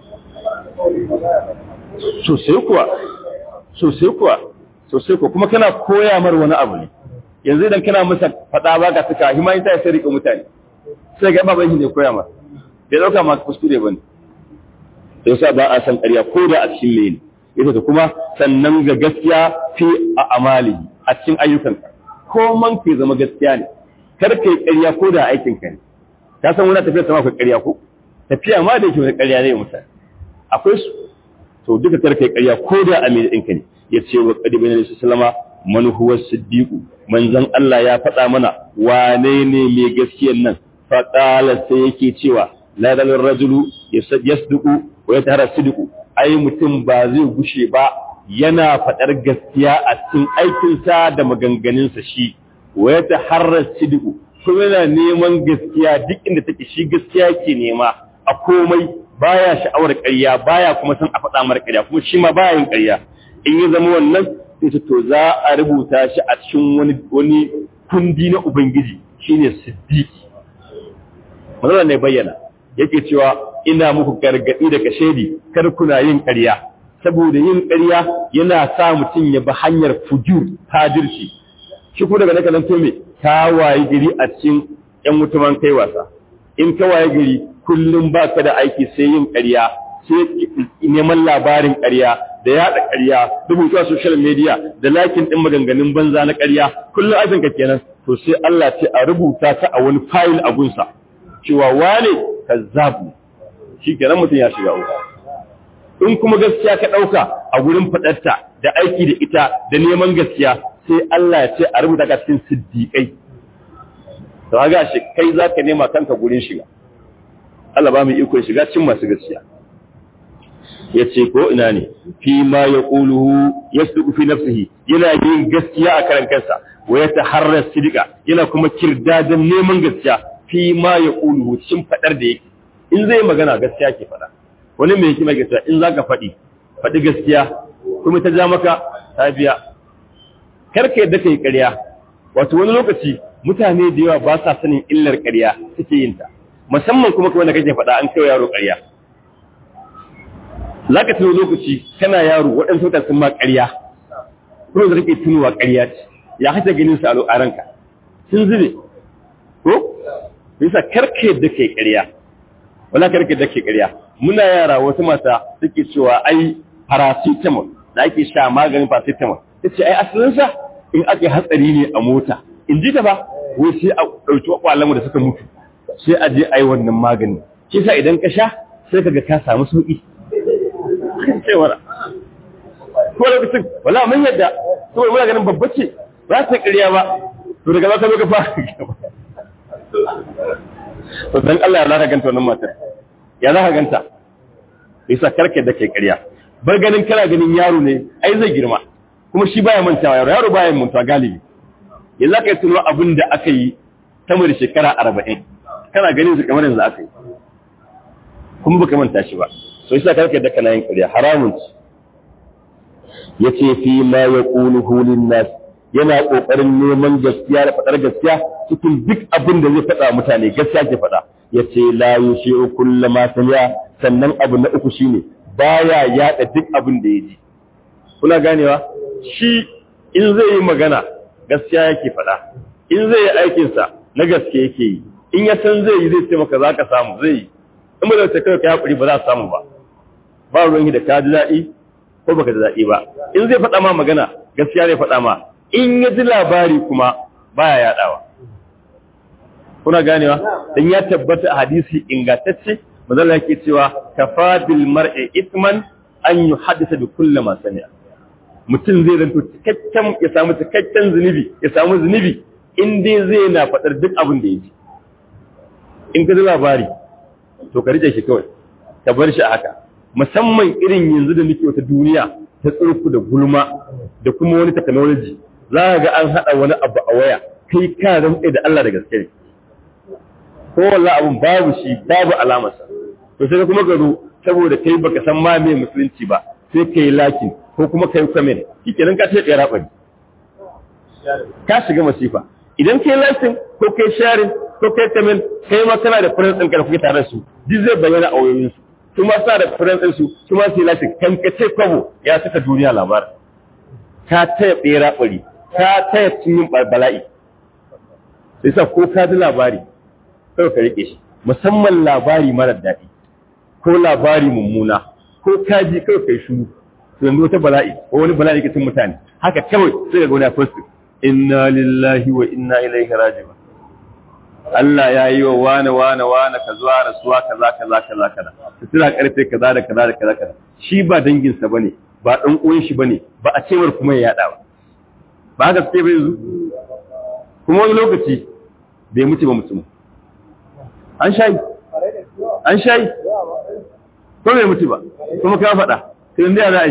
sosai kuwa sosai kuwa sosai kuwa kuma kana koya mar wani abu ne yanzu idan kana masa faɗa ba ka suka hima ita ya sai rike mutane sai ga baban shi ne koya mar bai ɗauka ma kuskure ba ne sai sa ba a san ƙarya ko da a cikin mene ita ta kuma sannan ga gaskiya fi a amali a cikin ayyukanka ko man ke zama gaskiya ne kar kai ƙarya ko da aikin ka ne ka san wani tafiya sama akwai ƙarya ko tafiya ma da yake wani ƙarya ne mutane akwai su to duka kar kai ƙarya ko da a mai ɗinka ne ya ce wa ƙadi bin alaihi sallama man huwa siddiqu manzon Allah ya faɗa mana wane ne mai gaskiyar nan fa qala sai yake cewa la dalil rajulu yasduqu wa yatahara sidqu ai mutum ba zai gushe ba yana faɗar gaskiya a cikin aikinsa da maganganunsa shi wa ya taharrar sidiku kuma yana neman gaskiya duk inda take shi gaskiya ke nema a komai baya sha'awar ƙarya baya kuma san a faɗa mara ƙarya kuma shi ma baya yin ƙarya in ya zama wannan sai to za a rubuta shi a cikin wani wani kundi na ubangiji shine siddiqi manzon ne bayyana yake cewa ina muku gargadi da kashedi kar kuna yin ƙarya saboda yin ƙarya yana sa mutum ya bi hanyar fujur tajirci shi ko daga naka to me ka waye gari a cikin ƴan mutumin kai wasa in ka waye gari kullum ba ka da aiki sai yin ƙarya sai neman labarin ƙarya da yaɗa ƙarya rubuta social media da lakin ɗin maganganun banza na ƙarya kullum aikin ka kenan to sai Allah ce a rubuta ta a wani fayil a gunsa cewa wane kazzabu shi kenan mutum ya shiga uku in kuma gaskiya ka ɗauka a gurin faɗarta da aiki da ita da neman gaskiya sai Allah ya ce a rubuta ka cikin siddiƙai to ga shi kai za ka nema kanka gurin shiga Allah ba mu iko shiga cikin masu gaskiya ya ce ko ina ne fi ma ya ƙuluhu ya suku fi nafsihi yana yin gaskiya a karan kansa wa ya taharrar sidika yana kuma kirdadan neman gaskiya fi ma ya ƙuluhu cikin faɗar da yake in zai magana gaskiya ke faɗa wani mai hikima ke cewa in za ka faɗi faɗi gaskiya kuma ta ja maka ta biya karka yadda ka yi ƙarya wato wani lokaci mutane da yawa ba sa sanin illar ƙarya suke yin ta musamman kuma kawai da kake faɗa an kai yaro ƙarya za ka tuno lokaci kana yaro waɗansu mutane sun ma ƙarya kuma da kake tunowa ƙarya ce ya hata ganin su a ranka sun zube ko bisa karka yadda ka yi ƙarya wala karka yadda ka yi ƙarya muna yara wata mata suke cewa ai paracetamol da ake sha maganin paracetamol ta ce ai asalinsa in aka hatsari ne a mota in ji ta ba wai sai a ɗauki ƙwalanmu da suka mutu sai a je a yi wannan magani shi sa idan ka sha sai ka ga ka samu sauƙi cewar ko lokacin wala mun yadda saboda muna ganin babba ce ba ta ƙarya ba to daga za ka zo ka fara to dan Allah ya za ka ganta wannan matar ya za ka ganta yasa karke da ke ƙarya bar ganin kana ganin yaro ne ai zai girma kuma shi baya mantawa yaro yaro baya mantawa galibi yanzu aka yi tuno abin da aka yi sama da shekara arba'in kana ganin su kamar yanzu aka yi kuma baka manta shi ba so yasa karke da kana yin ƙarya haramun ci yace fi ma yaquluhu lin-nas yana kokarin neman gaskiya da fadar gaskiya cikin duk abin da zai faɗa mutane gaskiya ke faɗa yace la yushi'u kullu ma sami'a sannan abu na uku shine baya yada duk abin da yaji kuna ganewa shi in zai yi magana gaskiya yake faɗa in zai yi aikin sa na gaske yake yi in ya san zai yi zai ce maka zaka samu zai yi in ba zai ce kai ka hakuri ba za ka samu ba ba ruwan da ka ji daɗi ko baka ji daɗi ba in zai faɗa ma magana gaskiya zai faɗa ma in ya ji labari kuma baya yaɗawa kuna ganewa dan ya tabbata a hadisi ingantacce mazalla yake cewa kafa bil mar'i ithman an yuhaddisa bi kulli ma sami'a mutum zai zanto cikakken ya samu cikakken zunubi ya samu zunubi in dai zai na faɗar duk abin da ya ji in ka ji labari to ka rike shi kawai ka bar shi a haka musamman irin yanzu da muke wata duniya ta tsirku da gulma da kuma wani technology za ka ga an haɗa wani abu a waya kai ka rantsa da Allah da gaske ne ko wallahi abun babu shi babu alamarsa to sai kuma ka zo saboda kai baka san ma me musulunci ba sai kai lakin ko kuma kai comment shikenan ka ce tsira bari ka shiga masifa idan kai lakin ko kai sharing ko kai comment kai ma kana da friends ɗin ka kuke tare su duk zai bayyana a wayoyin su kuma sa da friends ɗin su kuma sai lakin kan ka ce kwabo ya saka duniya labarin ka taya tsira bari ka taya cin bala'i sai sa ko ka ji labari kawai ka rike shi musamman labari mara daɗi ko labari mummuna ko kaji kawai kai shuru to yanzu wata bala'i ko wani bala'i kitin mutane haka kawai sai ga wani first inna lillahi wa inna ilaihi raji'un Allah ya yi wa wane wane wane ka zuwa rasuwa kaza kaza kaza kaza tana karfe kaza da kaza da kaza kaza shi ba danginsa bane ba dan uwan shi bane ba a cewar kuma ya yada ba ba haka sai bai yanzu kuma wani lokaci bai mutu ba mutum an shayi an shayi ko bai mutu ba kuma ka faɗa sai da za a yi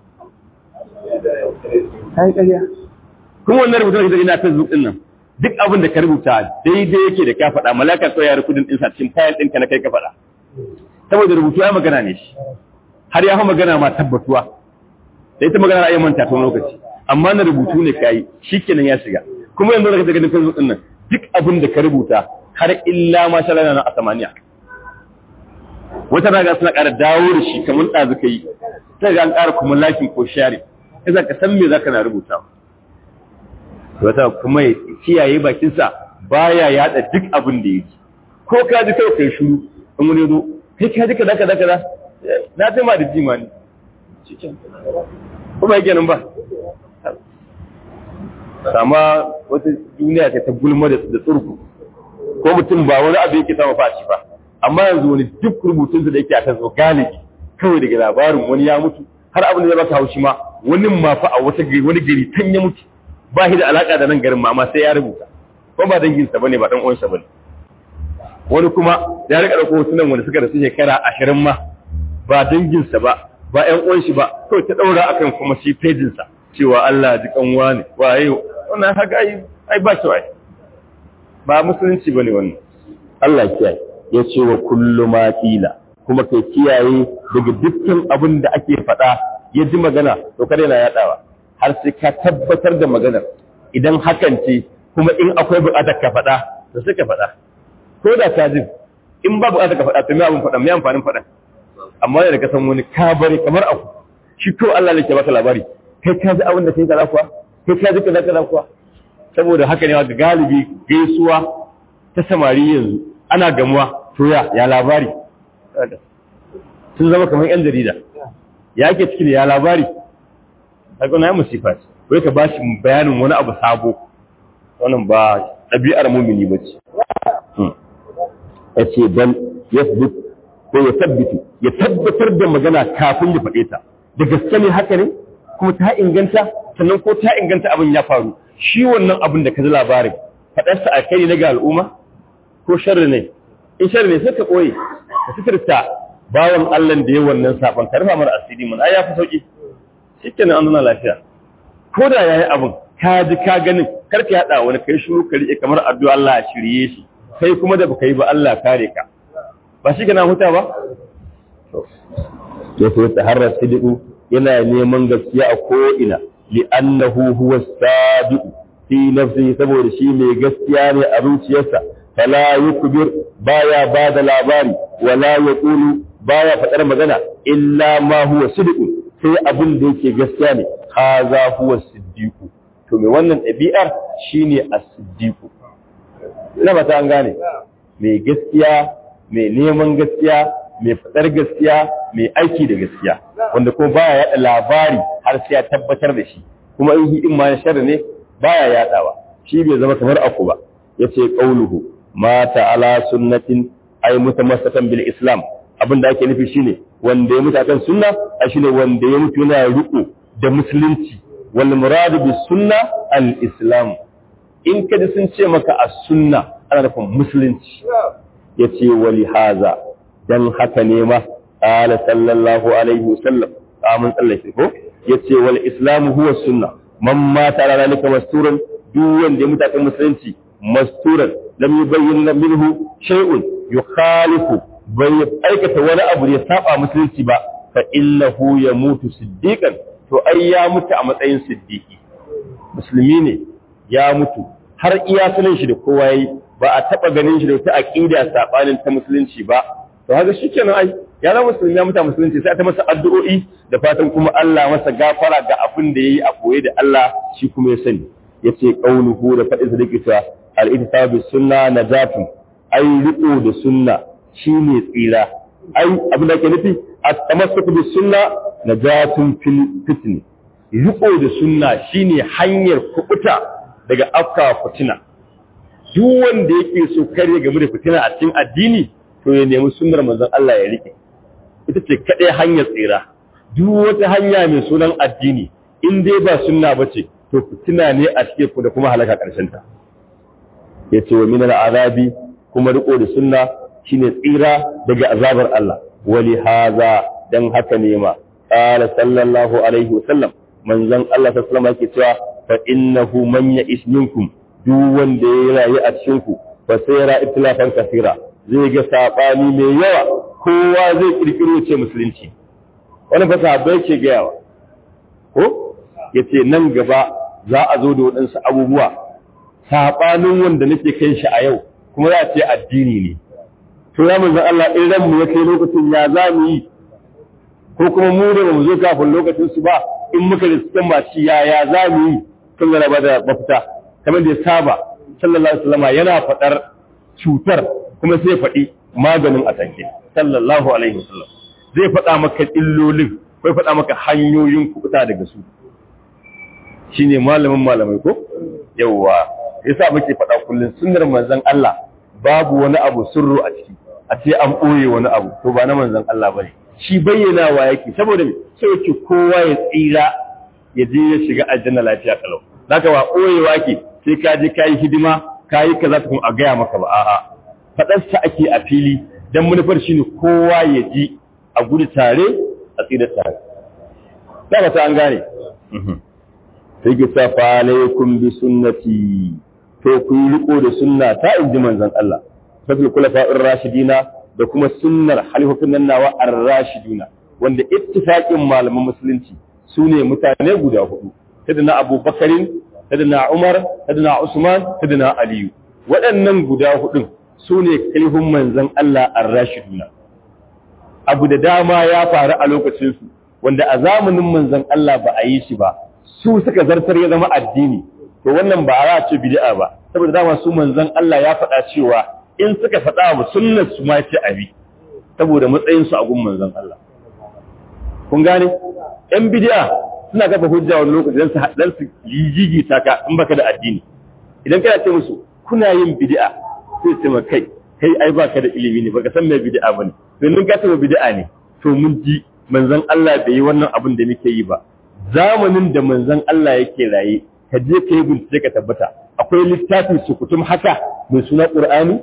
ai ƙarya kuma wannan rubutun da ina facebook din nan duk abin da ka rubuta daidai yake da ka faɗa malaka ko ya rukudin din sa cikin file ɗinka na kai ka faɗa saboda rubutu ya magana ne shi har ya fi magana ma tabbatuwa da ita magana ra'ayin manta ta lokaci amma na rubutu ne kai shikenan ya shiga kuma yanzu da ka ga facebook din nan duk abin da ka rubuta har illa ma sha na a samaniya wata raga suna ƙara dawo da shi kamar ɗazu ka yi sai ga an ƙara kuma lakin ko share sai ka san me zaka na rubuta wata kuma ya kiyaye bakinsa baya yada duk abin da yake ko ka ji kai kai shiru in wani zo kai ka ji kaza kaza kaza na sai ma da jima ne kuma yake nan ba sama wata duniya ta ta gulma da tsurku ko mutum ba wani abu yake sama fashi ba amma yanzu wani duk rubutunsa da yake a kan galibi kawai daga labarin wani ya mutu har abin da ya baka haushi ma wani ma fa a wata gari wani gari tan ya mutu ba shi da alaka da nan garin ma amma sai ya rubuta ko ba danginsa bane ba dan uwansa bane wani kuma ya rika dauko hotunan wanda suka rasu shekara ashirin ma ba danginsa ba ba ƴan uwan shi ba kawai ta daura akan kuma shi pejin sa cewa Allah ji kanwa ne waye wannan haka ai ai ba shi wai ba musulunci bane wannan Allah kiyaye ya ce wa kullu ma qila kuma kai kiyaye daga dukkan abin da ake faɗa ya ji magana to kada yana yadawa har sai ka tabbatar da maganar idan hakan ce kuma in akwai buƙatar ka faɗa to sai ka faɗa ko da ka ji in ba buƙatar ka faɗa to me abin faɗa me amfanin faɗa amma da ka san wani ka bari kamar aku shi ko Allah ne ke baka labari kai ka ji abin da kai kaza kuwa kai ka ji kaza kaza kuwa saboda haka ne ga galibi gaisuwa ta samari yanzu ana gamuwa to ya ya labari sun zama kamar yan jarida ya ke ciki da ya labari kaga na musifa ce wai ka bashi bayanin wani abu sabo wannan ba ɗabi'ar mumini ba ce ya ce dan yasbut ko ya tabbitu ya tabbatar da magana kafin ya faɗe ta da gaske ne haka ne kuma ta inganta sannan ko ta inganta abin ya faru shi wannan abin da ka ji labarin faɗarsa a kai na ga al'umma ko sharri ne in sharri ne sai ka ɓoye ka sitirta bawan Allah da ya wannan saban ka rufa mara asiri mun ai ya fi sauki shikenan an zana lafiya ko da yayi abin ka ji ka ganin kar ka yada wani kai shiru ka rike kamar addu'a Allah ya shirye shi kai kuma da baka yi ba Allah kare ka ba shi kana huta ba to sai taharra sidiqu yana neman gaskiya a ko ina li'annahu huwa sadiq fi nafsihi saboda shi mai gaskiya ne a zuciyarsa fala yukbir baya bada labari wala yaqulu baya faɗar magana illa ma huwa sidqun sai abin da yake gaskiya ne haza huwa siddiqu to me wannan ɗabi'ar shine as-siddiqu ina ba ta an gane mai gaskiya mai neman gaskiya mai faɗar gaskiya mai aiki da gaskiya wanda kuma baya yaɗa labari har sai ya tabbatar da shi kuma in in ma sharri ne baya yaɗawa shi bai zama kamar aku ba yace qauluhu mata ala sunnatin ay mutamassakan bil islam abin da ake nufi shine wanda ya mutu akan sunna a shine wanda ya mutu yana riko da musulunci wal muradu bis sunna al islam in ka ji sun ce maka as sunna ana nufin musulunci yace wali haza dan haka ne ma qala sallallahu alaihi wasallam amin tsallake ko yace wal islam huwa sunna man mata ala zalika masturan duk wanda ya mutu akan musulunci masturan lam yubayyin minhu shay'un yukhalifu bai aikata wani abu da ya saba musulunci ba fa innahu yamutu siddiqan to ai ya mutu a matsayin siddiqi musulmi ne ya mutu har iya sunan shi da kowa yayi ba a taba ganin shi da wata aqida sabanin ta musulunci ba to haka shikenan ai ya zama musulmi ya mutu a musulunci sai ta masa addu'o'i da fatan kuma Allah masa gafara ga abin da yayi a koye da Allah shi kuma ya sani yace qauluhu da fadin sadaqata al-ittisabu sunna najatun ai riko da sunna shine tsira ai abin da ke nufi at-tamassuk bis sunna najatun fil fitni riko da sunna shine hanyar kubuta daga afka fitina duk wanda yake so kare game da fitina a cikin addini to ya nemi sunnar manzon Allah ya rike ita ce kadai hanyar tsira duk wata hanya mai sunan addini in dai ba sunna bace to fitina ne a cikin ku da kuma halaka karshen ta yace wa min azabi kuma riko da sunna shine tsira daga azabar Allah wali haza dan haka ne ma qala sallallahu alaihi wasallam manzon Allah sallallahu alaihi yake cewa fa innahu man ya'ish minkum duk wanda ya rayu a cikin ku fa sayara itlafan kasira zai ga sabani mai yawa kowa zai kirkiro ce musulunci wani fa sahabbai ke gayawa ko yace nan gaba za a zo da waɗansu abubuwa sabanin wanda nake kai shi a yau kuma za a ce addini ne to ya manzan Allah in ranmu ya kai lokacin ya za mu yi ko kuma mu da mu zo kafin lokacin su ba in muka da cikin masu ya ya za mu yi kan zara ba da mafita kamar da ya saba sallallahu alaihi wasallam yana faɗar cutar kuma sai faɗi maganin a tanke sallallahu alaihi wasallam zai faɗa maka illolin ko faɗa maka hanyoyin kuɓuta daga su shine malamin malamai ko yawwa yasa muke faɗa kullum sunnar manzon Allah babu wani abu sirru a ciki a ce an ɓoye wani abu to ba na manzon Allah bane shi bayyanawa yake saboda me sai yake kowa ya tsira ya je ya shiga aljanna lafiya kalau zaka ba ɓoyewa ke sai ka je ka yi hidima ka yi kaza ta kuma a gaya maka ba a'a faɗarsa ake a fili dan manufar shine kowa ya ji a gudu tare a tsira tare da ba ta an gane sai ki sa fa alaikum bi sunnati to ku yi riko da sunna ta inji manzon Allah fasul kulafa'ir rashidina da kuma sunnar halifofin nan nawa ar-rashiduna wanda ittifaqin malaman musulunci sune mutane guda hudu sadana Abu Bakarin sadana Umar sadana Usman sadana Aliyu waɗannan guda hudun sune kalihun manzon Allah ar-rashiduna abu da dama ya faru a lokacin su wanda a zamanin manzon Allah ba a yi shi ba su suka zartar ya zama addini to wannan ba a ce bid'a ba saboda dama su manzon Allah ya faɗa cewa in suka faɗa wa sunnar su ma ce abi saboda matsayin su a gun manzon Allah kun gane ɗan bid'a suna kafa hujja wani lokaci dan su dan su yijigi taka in baka da addini idan kana ce musu kuna yin bid'a sai ce maka kai kai ai baka da ilimi ne baka san me bid'a bane to in ka ce bid'a ne to mun ji manzon Allah bai yi wannan abin da muke yi ba zamanin da manzon Allah yake raye ka je ka yi bincike ka tabbata akwai littafin sukutum haka mai suna ƙur'ani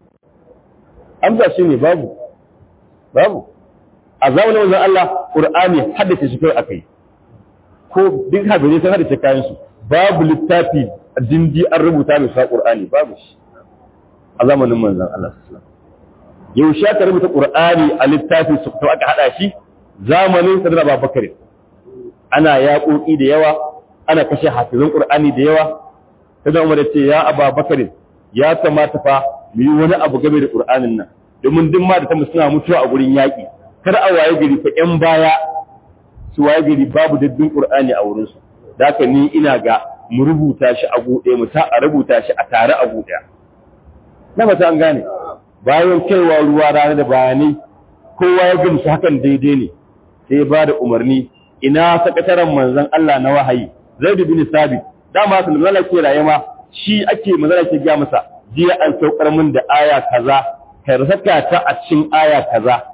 amsa shi ne babu babu a zamanin manzon Allah ƙur'ani haddace shi kai akai ko duk hadisi sun haddace kayan su babu littafi dindi an rubuta mai suna ƙur'ani babu shi a zamanin manzon Allah sallallahu alaihi wasallam yaushe aka rubuta ƙur'ani a littafin sukutum aka hada shi zamanin sadar Abubakar ana yaƙoƙi da yawa ana kashe hafizan Qur'ani da yawa sai Umar ya ce ya Aba Bakar ya kamata fa mu yi wani abu game da Qur'anin nan domin duk ma da tamu suna mutuwa a gurin yaƙi kar a waye gari fa ƴan baya su waye gari babu daddun Qur'ani a wurin su da haka ni ina ga mu rubuta shi a buɗe mu sa a rubuta shi a tare a buɗe na ba an gane bayan kaiwa ruwa rana da bayanai kowa ya gamsu hakan daidai ne sai ba da umarni ina sakataren manzon Allah na wahayi Zaid bin Sabit dama sun zala ke raye ma shi ake manzala ke ga masa jiya an saukar min da aya kaza kai saka ta a cikin aya kaza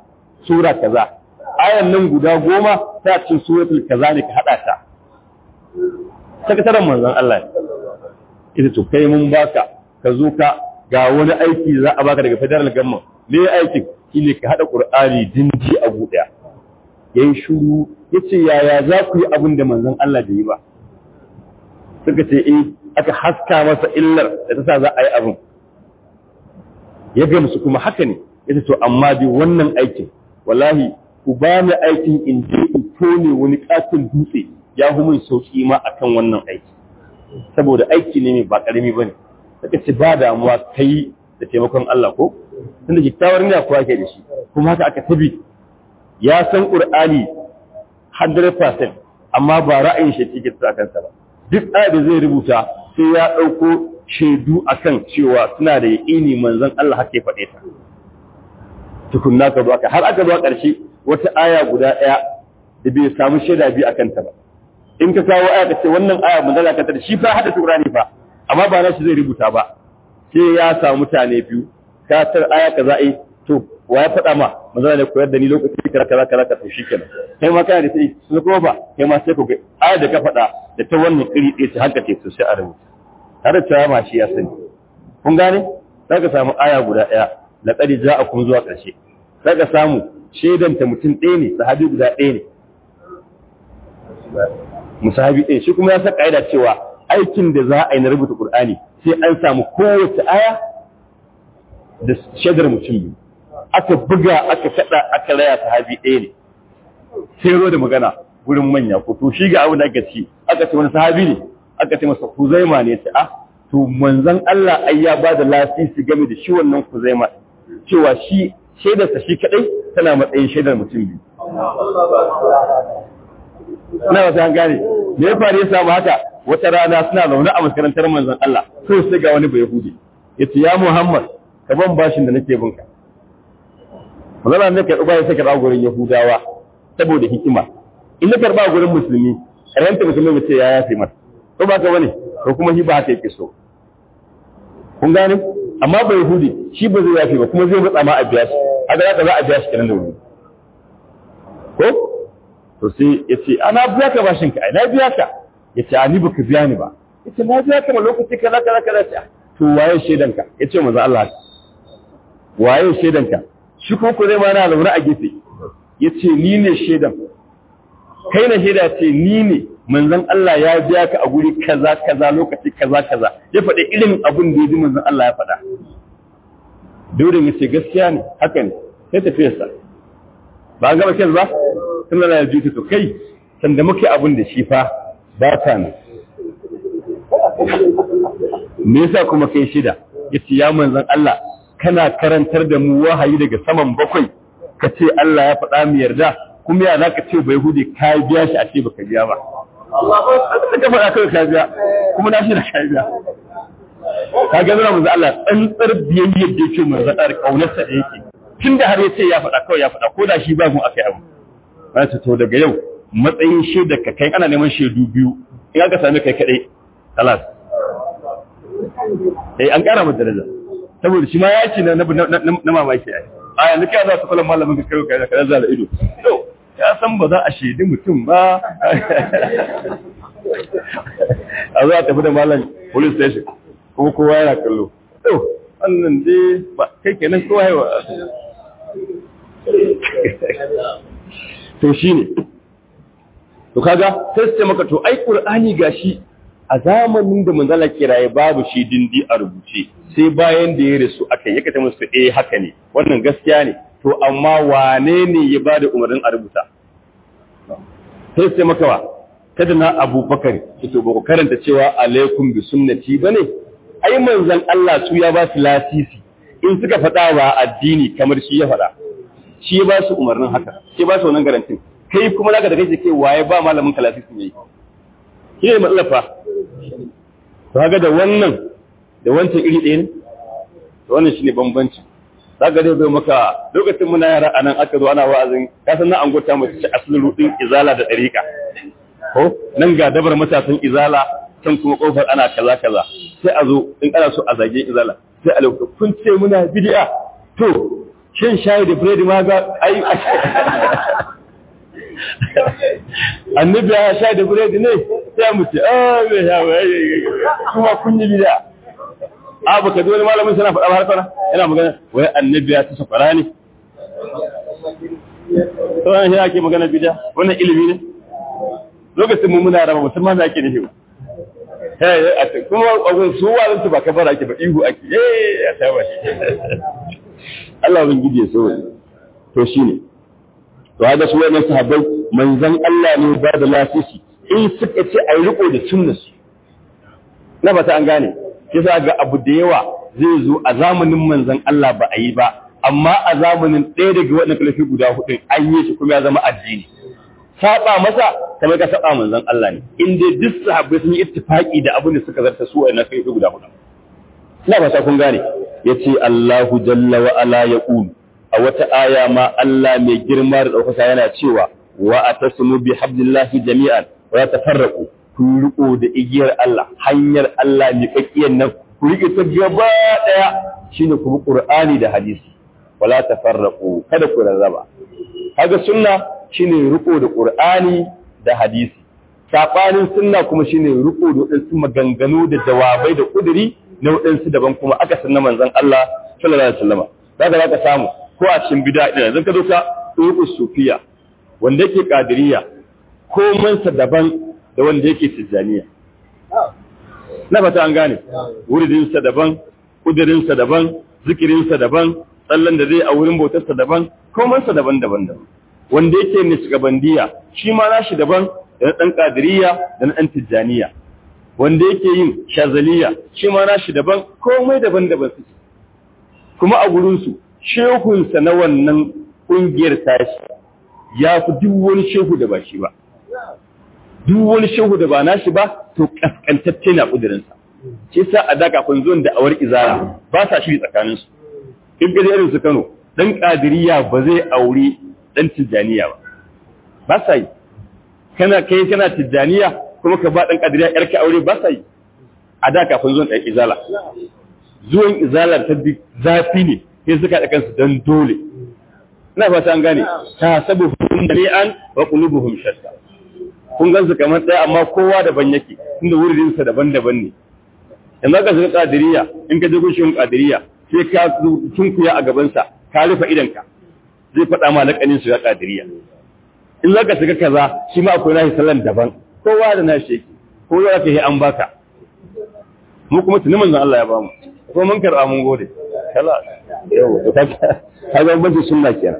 sura kaza ayan nan guda goma ta cikin suratul kaza ne ka hada ta sakataren manzon Allah ita to kai mun baka ka zo ka ga wani aiki za a baka daga federal government me aikin shine ka hada qur'ani dinji a guda yayin shuru yace yaya za ku yi abin da manzon Allah bai yi ba suka ce eh aka haska masa illar da ta sa za a yi abin ya ga musu kuma haka ne yace to amma bi wannan aikin wallahi ku ba ni aikin in je in tone wani katin dutse ya hu min sauki ma akan wannan aiki saboda aiki ne mai ba karami bane suka ce ba damuwa kai da taimakon Allah ko tunda kyakkyawar niyya kuwa ke da shi kuma haka aka tabi ya san qur'ani 100% amma ba ra'ayin shi cikin sa kansa ba duk aya da zai rubuta sai ya dauko shaidu akan cewa suna da yaƙini manzon Allah haka ya faɗe ta tukunna ka zo aka har aka zo ƙarshe wata aya guda ɗaya da bai samu shaida biyu akan ta ba in ka kawo aya ka ce wannan aya manzon Allah ka ta shi fa hada Qur'ani fa amma ba na shi zai rubuta ba sai ya samu mutane biyu ka tar aya kaza eh to wa ya faɗa ma manzon ne koyar da ni lokaci kaza kaza kaza ka to shikenan kai ma kana da sai su kuma ba kai ma sai ku ga aya da ka faɗa da ta wannan iri ɗaya ta haka ce to sai a rubuta har da ma shi ya sani kun gane za ka samu aya guda ɗaya laqad ja'akum zuwa ƙarshe za ka samu shaidanta mutum ɗaya ne sahabi guda ɗaya ne musahabi ɗaya shi kuma ya sa ƙa'ida cewa aikin da za a yi na rubuta Qur'ani sai an samu kowace aya da shaidar mutum biyu aka buga aka kaɗa aka raya sahabi ɗaya ne sai ro da magana gurin manya ko to shi ga abin da aka ci aka ce wani sahabi ne aka ce masa Kuzaima ne ta ah to manzon Allah ai ya ba da lasisi game da shi wannan Kuzaima cewa shi shaidarsa shi kadai tana matsayin shaidar mutum biyu ina ba an gane me ya faru ya samu haka wata rana suna zaune a makarantar manzon Allah so sai ga wani bai yahudi yace ya Muhammad ka ban bashin da nake binka manzon Allah ka duba ya saka ba gurin yahudawa saboda hikima in na karba gurin musulmi karanta musulmi ba ce ya yafe masa ko ba ka bane ko kuma shi ba haka yake so kun gane amma bai yahudi shi ba zai yafe ba kuma zai matsa ma a biya shi a ga za a biya shi kenan da wuri ko to sai ya ce ana biya ka bashin ka na biya ka ya ce ni baka biya ni ba ya ce na biya ka ma lokaci kaza kaza kaza ce to waye shaidan ka ya ce manzo Allah waye shaidan ka shi ko ko zai ma na zaune a gefe ya ce ni ne shaidan kai na shaida ce ni ne manzon Allah ya biya ka a guri kaza kaza lokaci kaza kaza ya faɗi irin abin da ya ji manzon Allah ya faɗa Daurin ya ce gaskiya ne haka ne sai tafiyarsa ba a gaba kyau ba sun Allah ya juta to kai sanda muke abin da shi fa ba ta ne me yasa kuma kai shida yace ya manzon Allah kana karantar da mu wahayi daga saman bakwai ka ce Allah ya faɗa mu yarda kuma ya zaka ce bai hude ka biya shi a ce baka biya ba abin da ka faɗa kawai ka biya kuma na shi da ka biya ka ga zura manzo Allah tsantsar biyayyar da yake manzo Allah kaunarsa da yake tunda har yace ya faɗa kawai ya faɗa ko da shi ba mu akai abu ba ta to daga yau matsayin shaidar ka kai ana neman shaidu biyu in aka sami kai kadai kalas eh an kara mata daraja saboda shi ma ya ce na na mamaki ai a yanzu kai za su kula malamin ka kai ka kaza da ido to ya san ba za a shaidi mutum ba a za a tafi da malam police station kuma kowa yana kallo to wannan dai ba kai kenan kowa yawa to shine to kaga sai su ce maka to ai qur'ani gashi a zamanin da manzala kiraye babu shi dindi a rubuce sai bayan da ya rasu aka yi kata musu eh haka ne wannan gaskiya ne to amma wane ne ya bada umarnin a rubuta sai sai maka wa kada na abubakar to ba ku karanta cewa alaikum bi sunnati bane ai manzon Allah su ya ba su lasisi in suka faɗa wa addini kamar shi ya faɗa shi ya ba su umarnin haka shi ya ba su wannan garantin kai kuma zaka da kai ke waye ba malamin ka lasisi ne shi ne matsalar fa to kaga da wannan da wancan iri ɗaya ne to wannan shine bambanci zaka dai zo maka lokacin muna yara anan aka zo ana wa'azin ka san na an gota mu ci asalin rudin izala da dariqa ko nan ga dabar matasan izala can kuma kofar ana kaza kaza sai a zo in ana so a zage izala sai a lokacin kun ce muna bid'a to shan shayi da biredi ma ga ai annabi ya shayi da biredi ne sai mu ce ah me ya kuma kun yi bida a baka ji wani malamin sana faɗa har kana yana magana wai annabi ya ta safara ne to an shi ake magana bida wannan ilimi ne lokacin mu muna raba musamman da ake nufi ba kuma abin su wa ba ka fara ake ba ihu ake eh ya saba shi Allah bin gidi ya so to shine to haka su wannan sahabbai manzon Allah ne ba da lasisi in suka ce ai riko da sunnar su na fata an gane kisa ga abu da yawa zai zo a zamanin manzon Allah ba a yi ba amma a zamanin ɗaya daga waɗannan kalafi guda hudu an yi shi kuma ya zama addini saba masa kamar ka saba manzon Allah ne in dai duk sahabbai sun yi ittifaki da abin da suka zarta su waɗannan kalafi guda hudu ina fata kun gane yace Allahu jalla wa ala yaqul a wata aya ma Allah mai girma da ɗaukaka yana cewa wa atasmu bi hablillahi jami'an wa la tafarraqu ku riko da igiyar Allah hanyar Allah mai kakkiyar nan ku rike ta gaba daya shine ku bi Qur'ani da hadisi wala tafarraqu kada ku rarraba kaga sunna shine riko da Qur'ani da hadisi sabanin sunna kuma shine riko da wadansu maganganu da jawabai da kuduri na wadansu daban kuma aka sunna manzon Allah sallallahu alaihi wasallam kaga zaka samu ko a cikin bid'a din zan ka doka uku sufiya wanda yake kadiriya ko mansa daban da wanda yake tijjaniya na fata an gane wuridinsa daban kudirinsa daban zikirinsa daban tsallan da zai a wurin bautarsa daban komansa daban daban daban wanda yake nisgabandiya shi ma nashi daban da na ɗan kadiriya da na ɗan tijjaniya wanda yake yin shazaliya shi ma nashi daban komai daban daban suke kuma a gurinsu shehunsa na wannan ƙungiyar tashi ya fi duk wani shehu da ba shi ba duk wani shehu da ba nashi ba to kaskantacce na kudirinsa shi sa a da kafin zuwan da awar izara ba sa shiri tsakaninsu in ga irin su Kano dan kadiriya ba zai aure dan tijaniya ba ba sa yi kana kai kana tijaniya kuma ka ba dan kadiriya yarka aure ba sa yi a da kafin zuwan dan izala zuwan izala ta bi zafi ne sai suka da kansu dan dole ina fata an gane ta sabu hum dali'an wa qulubuhum shatta kun gan su kamar ɗaya amma kowa daban yake inda wurinsa daban-daban ne yanzu ka shiga kadiriya in ka je gushin kadiriya sai ka tunkuya a gabansa ka rufe idanka zai faɗa ma laƙanin shiga kadiriya in za ka shiga kaza shi ma akwai nashi sallan daban kowa da nashi yake ko za ka yi an baka mu kuma tuni manzon Allah ya bamu ko mun karɓa mun gode kala yau to ka ga bambanci sunna kenan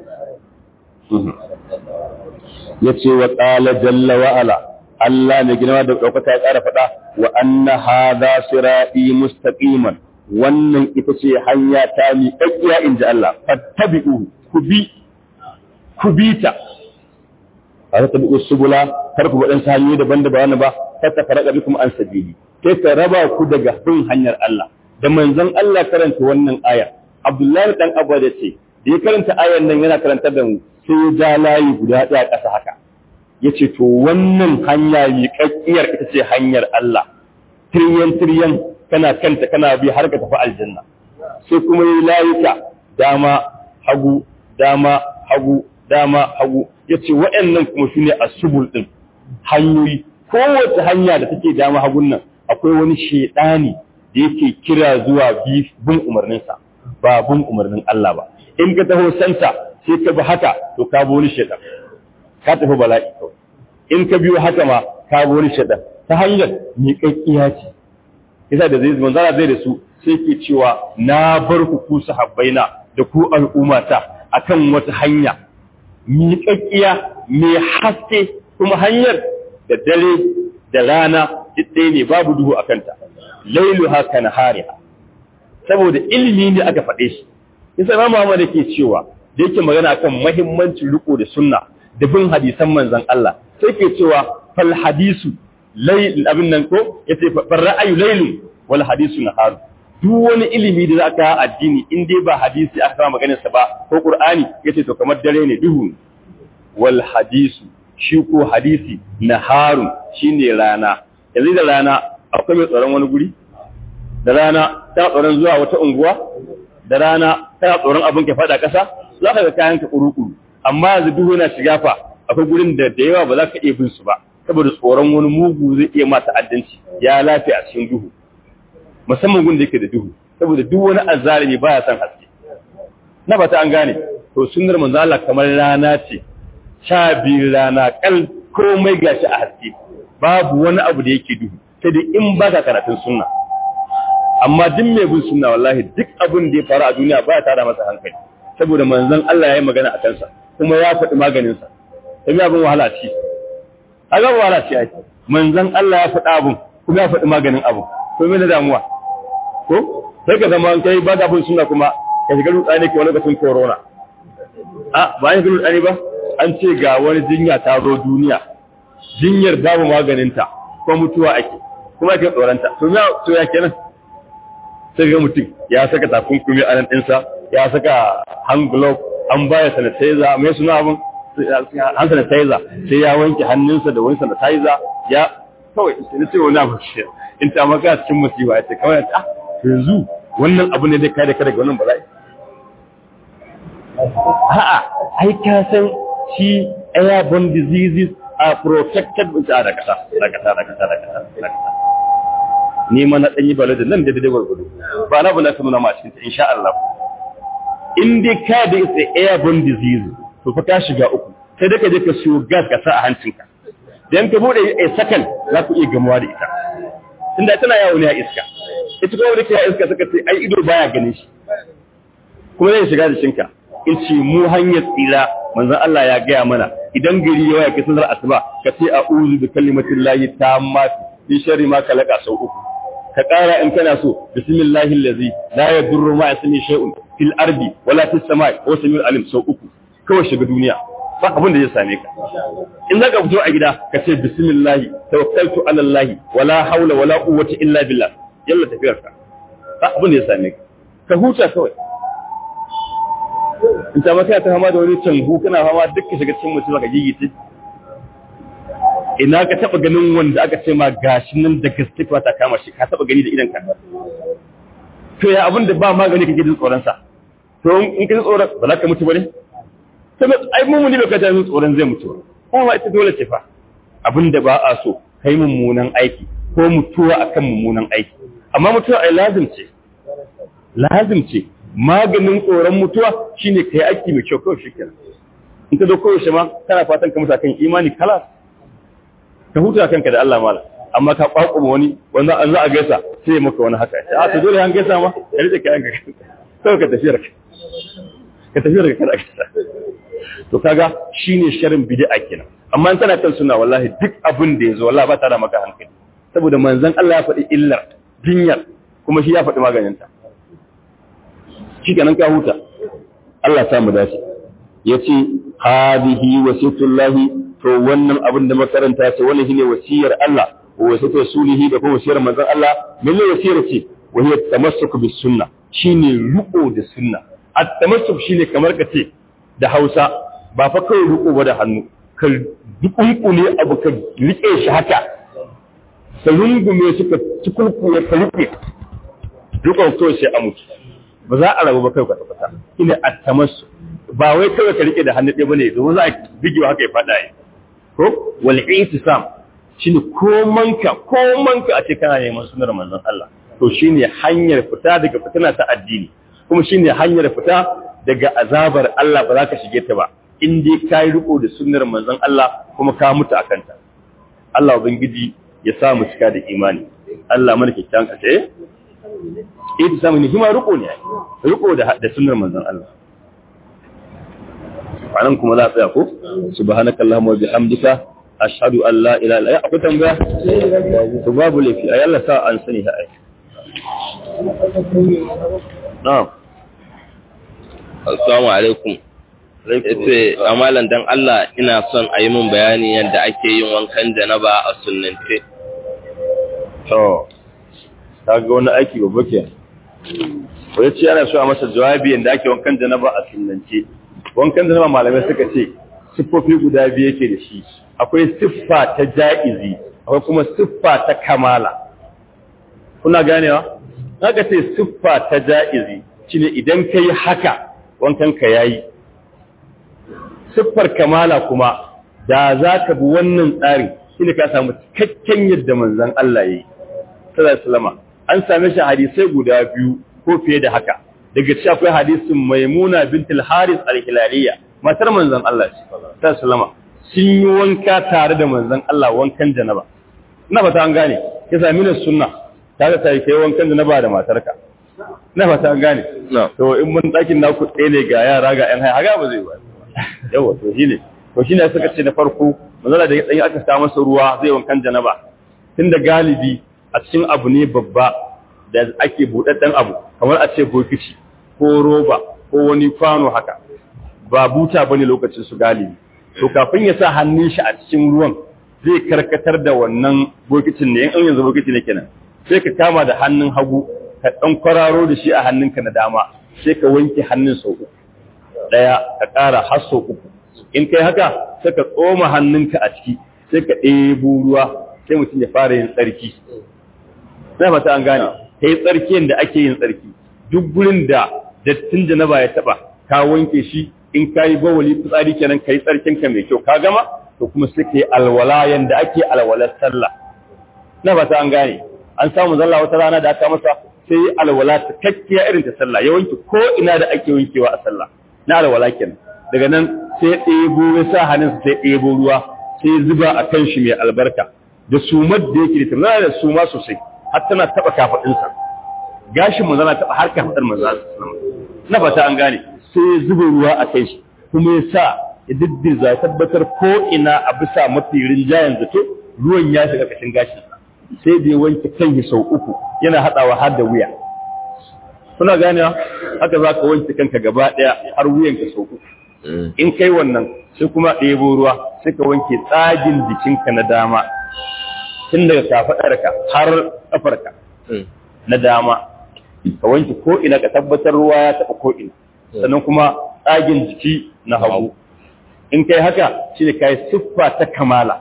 yace wa qala jalla wa ala Allah mai girma da ɗaukaka ya ƙara faɗa wa anna hadha sirati mustaqiman wannan ita ce hanya ta mi kakkiya inji Allah fattabi'u ku bi ku bi ta a tabi'u subula kar ku wadan hanyoyi daban-daban ba ta tafaraka bikum an sabili sai ta raba ku daga bin hanyar Allah da manzon Allah karanta wannan aya Abdullahi dan Abba da ce da ya karanta ayan nan yana karanta da mu sai ya ja layi guda ɗaya ƙasa haka ya ce to wannan hanya miƙaƙƙiyar ita ce hanyar Allah tiryan tiryan kana kanta kana bi har ka tafi aljanna sai kuma yi layuka dama hagu dama hagu dama hagu ya ce waɗannan kuma su ne a subul ɗin hanyoyi kowace hanya da take dama hagun nan akwai wani shaidani da yake kira zuwa bin umarninsa ba bin umarnin Allah ba in ka taho santa sai ka bi haka to ka bi wani shaidan ka tafi bala'i kawai in ka biyo haka ma ka bi wani shaidan ta hanyar miƙaƙƙiya ce yasa da zai manzara zai da su sai ke cewa na bar ku ku sahabbaina da ku al'ummata akan wata hanya miƙaƙƙiya mai haske kuma hanyar da dare da rana duk ɗaya ne babu duhu a kanta lailu haka na hariha saboda ilimi ne aka faɗe shi yasa ma Muhammad yake cewa da yake magana akan muhimmancin riko da sunna da bin hadisan manzon Allah sai ke cewa fal hadisu layl abin nan ko yace far ra'ayu laylun wal hadisu nahar duk wani ilimi da zaka addini in dai ba hadisi aka kama maganar sa ba ko qur'ani yace to kamar dare ne duhu wal hadisu shi ko hadisi naharun shine rana yanzu da rana akwai mai tsaron wani guri da rana ta tsaron zuwa wata unguwa da rana tana tsoron abin ka fada ƙasa za ka ga kayan ka kuru amma yanzu duhu yana shiga fa akwai gurin da da yawa ba za ka iya bin su ba saboda tsoron wani mugu zai iya ma ta'addanci ya lafiya a cikin duhu musamman gun da yake da duhu saboda duk wani azzalimi baya son haske na ba ta an gane to sunnar manzo Allah kamar rana ce sha biyu rana kal komai gashi a haske babu wani abu da yake duhu sai dai in baka karatun sunna amma duk mai bin sunna wallahi duk abin da ya faru a duniya baya tada masa hankali saboda manzon Allah ya yi magana a kansa kuma ya faɗi maganin sa sai abin wahala ce aga wahala ce ai manzon Allah ya faɗi abin kuma ya faɗi maganin abin to me na damuwa ko sai ka zama kai ba da bin sunna kuma ka shiga rutsani ke wani lokacin corona a ba ya shiga rutsani ba an ce ga wani jinya ta zo duniya jinyar babu maganinta ko mutuwa ake kuma ake tsoronta to ya to ya kenan sai ga mutum ya saka takunkumi a nan ɗinsa ya saka hand glove an baya sanitizer mai suna abin hand sanitizer sai ya wanke hannunsa da wani sanitizer ya kawai sai na ce wani abu shi in ta maka cikin musiba ya ce kawai ta yanzu wannan abu ne zai kare ka daga wannan bala'i a'a ai ka san shi airborne diseases are protected with a da kasa da kasa da kasa da kasa da kasa ni ma na dan yi balada nan da dai gurgudu ba na bana kuma ma cikin insha Allah in dai ka da is airborne disease to fa ka shiga uku sai da ka je ka siyo gas ka sa a hancinka dan ka bude a second za ku iya gamuwa da ita tunda tana yawo ne a iska ita kuma da ke a iska suka ce ai ido baya ganin shi kuma zai shiga da shinka in ce mu hanyar tsira manzon Allah ya gaya mana idan gari ya waya ka sanar asuba ka ce a'udhu bi kalimatin lahi tammati min sharri ma kalaka sau uku ka ƙara in kana so bismillahi allazi la yadurru ma ismi shay'un fil ardi wala fis samai wa samiul alim sau uku kawai shiga duniya ba abin da zai same ka in zaka fito a gida ka ce bismillahi tawakkaltu ala allah wala hawla wala quwwata illa billah yalla tafiyarka ba abin da zai same ka ka huta kawai in ta maka ta fama da wani cangu kana fama duk ka shiga cikin mutum ka gigice ina ka taba ganin wanda aka ce ma gashi nan da gaske ta kama shi ka taba gani da idan ka to ya abin da ba magani kake jin tsoron sa to in ka ji tsoron ba za ka mutu bane to ai mu ne baka jin tsoron zai mutu ba ma ita dole ce fa abin da ba a so kai mummunan aiki ko mutuwa akan mummunan aiki amma mutuwa ai lazim ce lazim ce maganin tsoron mutuwa shine kai aiki mai kyau kawai shikenan in ka zo koyaushe ma kana fatan ka mutu kan imani kala ka huta kanka da Allah mala amma ka kwakuma wani wanda an za a gaisa sai maka wani haka a to dole an gaisa ma ka rike kayan ka sai ka tafi ka ka tafi ka kada gaisa to kaga shine sharin bid'a kenan amma in kana kan sunna wallahi duk abin da yazo wallahi ba ta da maka hankali saboda manzon Allah ya faɗi illar jinyar kuma shi ya faɗi maganinta shi kenan ka huta Allah samu dace yace hadihi wasiyatullahi to wannan abin da makaranta ce wannan shine wasiyar Allah wa wasiyatu rasulihi da kuma wasiyar manzon Allah min wasiyar ce wa hiya tamassuk bis sunna shine ruko da sunna at tamassuk shine kamar ka ce da Hausa ba fa kai ruko ba da hannu ka dukunkune abu ka rike shi haka ka rungume shi ka cikulkuye ka rike rukon kawai sai a mutu ba za a rabu ba kai kwata-kwata ina attamassu ba wai kawai ka rike da hannu ɗaya bane domin za a bigewa haka ya faɗa yi ko wal itisam shine komanka komanka a ce kana neman sunar manzon Allah to shine hanyar fita daga fitina ta addini kuma shine hanyar fita daga azabar Allah ba za ka shige ta ba in dai ka yi riko da sunnar manzon Allah kuma ka mutu akan ta Allah ubangiji ya sa mu cika da imani Allah mana kyakkyawan kace ita samu ne hima riko ne riko da da sunnar manzon Allah anan kuma za a tsaya ko subhanakallahumma wa bihamdika ashhadu an la ilaha illa anta akwai tambaya to babu lafi ay Allah sa an sani ha ai na'am assalamu alaikum yace amalan dan Allah ina son a yi min bayani yadda ake yin wankan janaba a sunnance to kaga wani aiki babba ke wai ce ana so a masa jawabi yadda ake wankan janaba a sunnance wankan janaba malamai suka ce siffofi guda biyu yake da shi akwai siffa ta ja'izi akwai kuma siffa ta kamala kuna ganewa haka ce siffa ta ja'izi shine idan kai haka wankan ka yayi siffar kamala kuma da za ka bi wannan tsari shi ne ka samu cikakken yadda manzan Allah ya yi sallallahu an same shi hadisai guda biyu ko fiye da haka daga ci akwai hadisin maimuna bintul haris al-hilaliya matar manzan Allah ce sallallahu sun yi wanka tare da manzan Allah wankan janaba ina fata an gane ya sami na sunna ta ga sai kai wankan janaba da matarka ina fata an gane to in mun dakin naku ɗaya ne ga yara ga ƴan haya haga ba zai ba yawa to shine to shine suka ce na farko manzala da dan aka sa masa ruwa zai wankan janaba tunda galibi a cikin abu ne babba da ake buɗaɗɗen abu kamar a ce bokiti ko roba ko wani kwano haka ba buta bane lokacin su galibi to kafin ya sa hannun shi a cikin ruwan zai karkatar da wannan bokitin ne in yanzu bokiti ne kenan sai ka kama da hannun hagu ka dan kwararo da shi a hannunka na dama sai ka wanke hannun sau uku daya ka ƙara har sau uku in kai haka sai ka tsoma hannunka a ciki sai ka ɗebo ruwa sai mutum ya fara yin tsarki sai fata an gane ta yi tsarkiyan da ake yin tsarki duk gurin da dattin janaba ya taba ka wanke shi in ka yi bawali fitsari kenan ka yi tsarkinka mai kyau ka gama to kuma sai ka yi alwala yanda ake alwalar sallah na fata an gane an samu zalla wata rana da aka masa sai yi alwala ta kakkiya irin ta sallah ya wanke ko ina da ake wankewa a sallah na alwala kenan daga nan sai ɗebo ya sa hannunsa sai ɗebo ruwa sai zuba a kan shi mai albarka da sumar da yake da tana da suma sosai har tana taɓa kafaɗinsa gashin mu zana taɓa har kafaɗar manzo na fata an gane sai ya zuba ruwa a kai shi kuma ya sa ya diddirza ya tabbatar ko ina a bisa mafi rinjayen zato ruwan ya shiga kashin gashinsa sai da ya wanke kanki sau uku yana haɗawa har da wuya kuna ganewa haka za ka wanke kanka gaba ɗaya har wuyanka sau uku in kai wannan sai kuma ɗebo ruwa sai ka wanke tsagin jikinka na dama tun daga kafaɗarka har ƙafarka na dama ka wanke ko ina ka tabbatar ruwa ya taɓa ko ina sannan kuma tsagin jiki na hagu in kai haka shi ne kai siffa ta kamala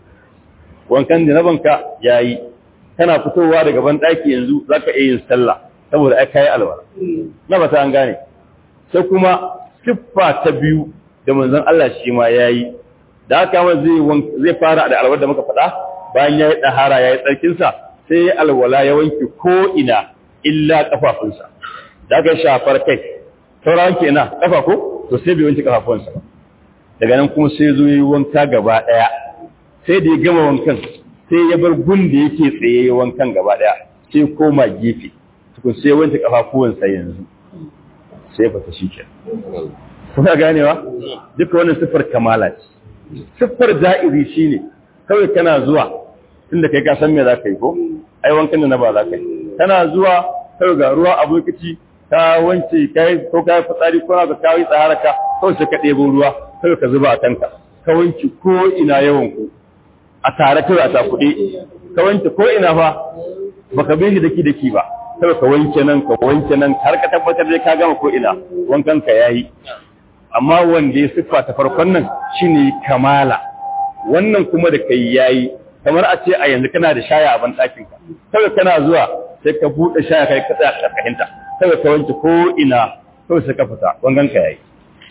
wankan janabanka ya yi kana fitowa daga ban ɗaki yanzu za ka iya yin sallah saboda ai kayi alwala na ba ta an gane sai kuma siffa ta biyu da manzon Allah shi ma ya yi da haka ma zai fara da alwala da muka faɗa bayan ya yi ɗahara ya yi tsarkinsa sai ya alwala ya wanke ko ina illa ƙafafunsa da aka shafar kai saura wanke ina ƙafa ko to sai bai wanke ƙafafunsa ba daga nan kuma sai zo yi wanka gaba ɗaya sai da ya gama wankan sai ya bar gun da yake tsaye wankan gaba ɗaya sai koma gefe tukun sai wanke ƙafafuwansa yanzu sai fata shi ke kuna ganewa duka wannan siffar kamala ce siffar da'iri shine kawai kana zuwa tunda kai ka san me za ka yi ko ai wankan da na ba za ka yi kana zuwa kawai ga ruwa a bokiti ka wanke kai ko ka yi fitsari ko ka kawo yi tsaharaka kawai sai ka ɗebo ruwa kawai ka zuba a kanka ka wanke ko ina yawan ku a tare kawai a takuɗe ka wanke ko ina fa baka bin shi daki daki ba kawai ka wanke nan ka wanke nan har ka tabbatar dai ka gama ko ina wankan ka yayi amma wanda ya siffa ta farkon nan shine kamala wannan kuma da kai yayi kamar a ce a yanzu kana da shaya a ban ɗakin ka kawai kana zuwa sai ka buɗe shaya kai ka tsaya karkashinta kawai ka wanke ko ina kawai sai ka fita wangan ka yayi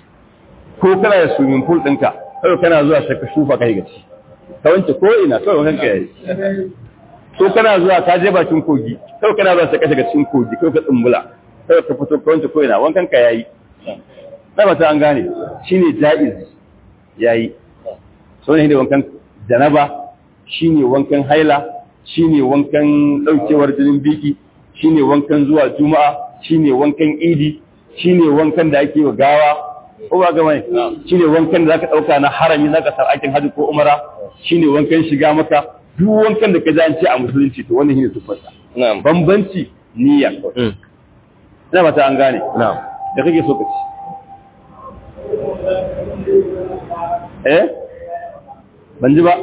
ko kana da swimming pool ɗinka kawai kana zuwa sai ka shufa kai gaci ka wanke ko ina kawai wangan ka yayi ko kana zuwa ka je bakin kogi kawai kana zuwa sai ka shiga cikin kogi kawai ka tsumbula kawai ka fito ka wanke ko ina wankan ka yayi na ba ta an gane shine jaiz yayi so ne da wankan janaba shine wankan haila shine wankan daukewar jinin biki shine wankan zuwa juma'a shine wankan idi shine wankan da ake wa gawa ko ba ga mai shine wankan da zaka dauka na harami zaka sar aikin haji ko umara shine wankan shiga maka duk wankan da ka ji an ce a musulunci to wannan shine tufarsa na'am bambanci niyya ina ba ta an gane na'am da kake so ka ci eh ban ji ba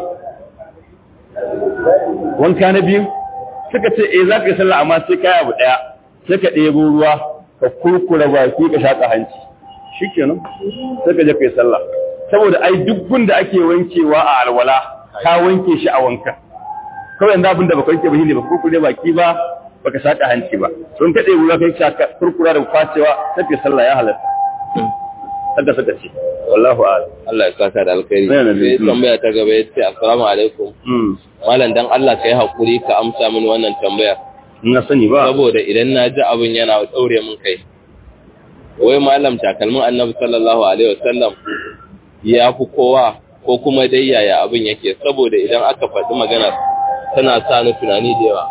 wanka na biyu suka ce eh za ka yi sallah amma sai kai abu daya sai ka ɗebo ruwa ka kurkura baki ka shaƙa hanci shikenan sai ka je kai sallah saboda ai duk gun da ake wankewa a alwala ka wanke shi a wanka kawai yanzu abin da baka wanke ba shine ba kurkure baki ba baka shaƙa hanci ba don ka ɗebo ruwa kai shaƙa kurkura da kwacewa sai kai sallah ya halatta haka suka ce wallahu a'lam Allah ya saka da alkhairi Yana da sai mm. tambaya ta gaba yace assalamu alaikum mm malam dan Allah kai hakuri ka amsa mini wannan tambayar na sani ba saboda idan na ji abin yana daure min kai wai malam takalmin annabi sallallahu alaihi wasallam ya fi kowa ko kuma dai yaya abin yake saboda idan aka faɗi maganar tana sa ni tunani da yawa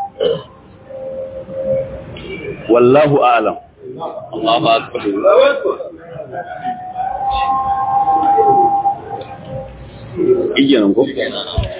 wallahu a'lam Allahu akbar igiyanan ko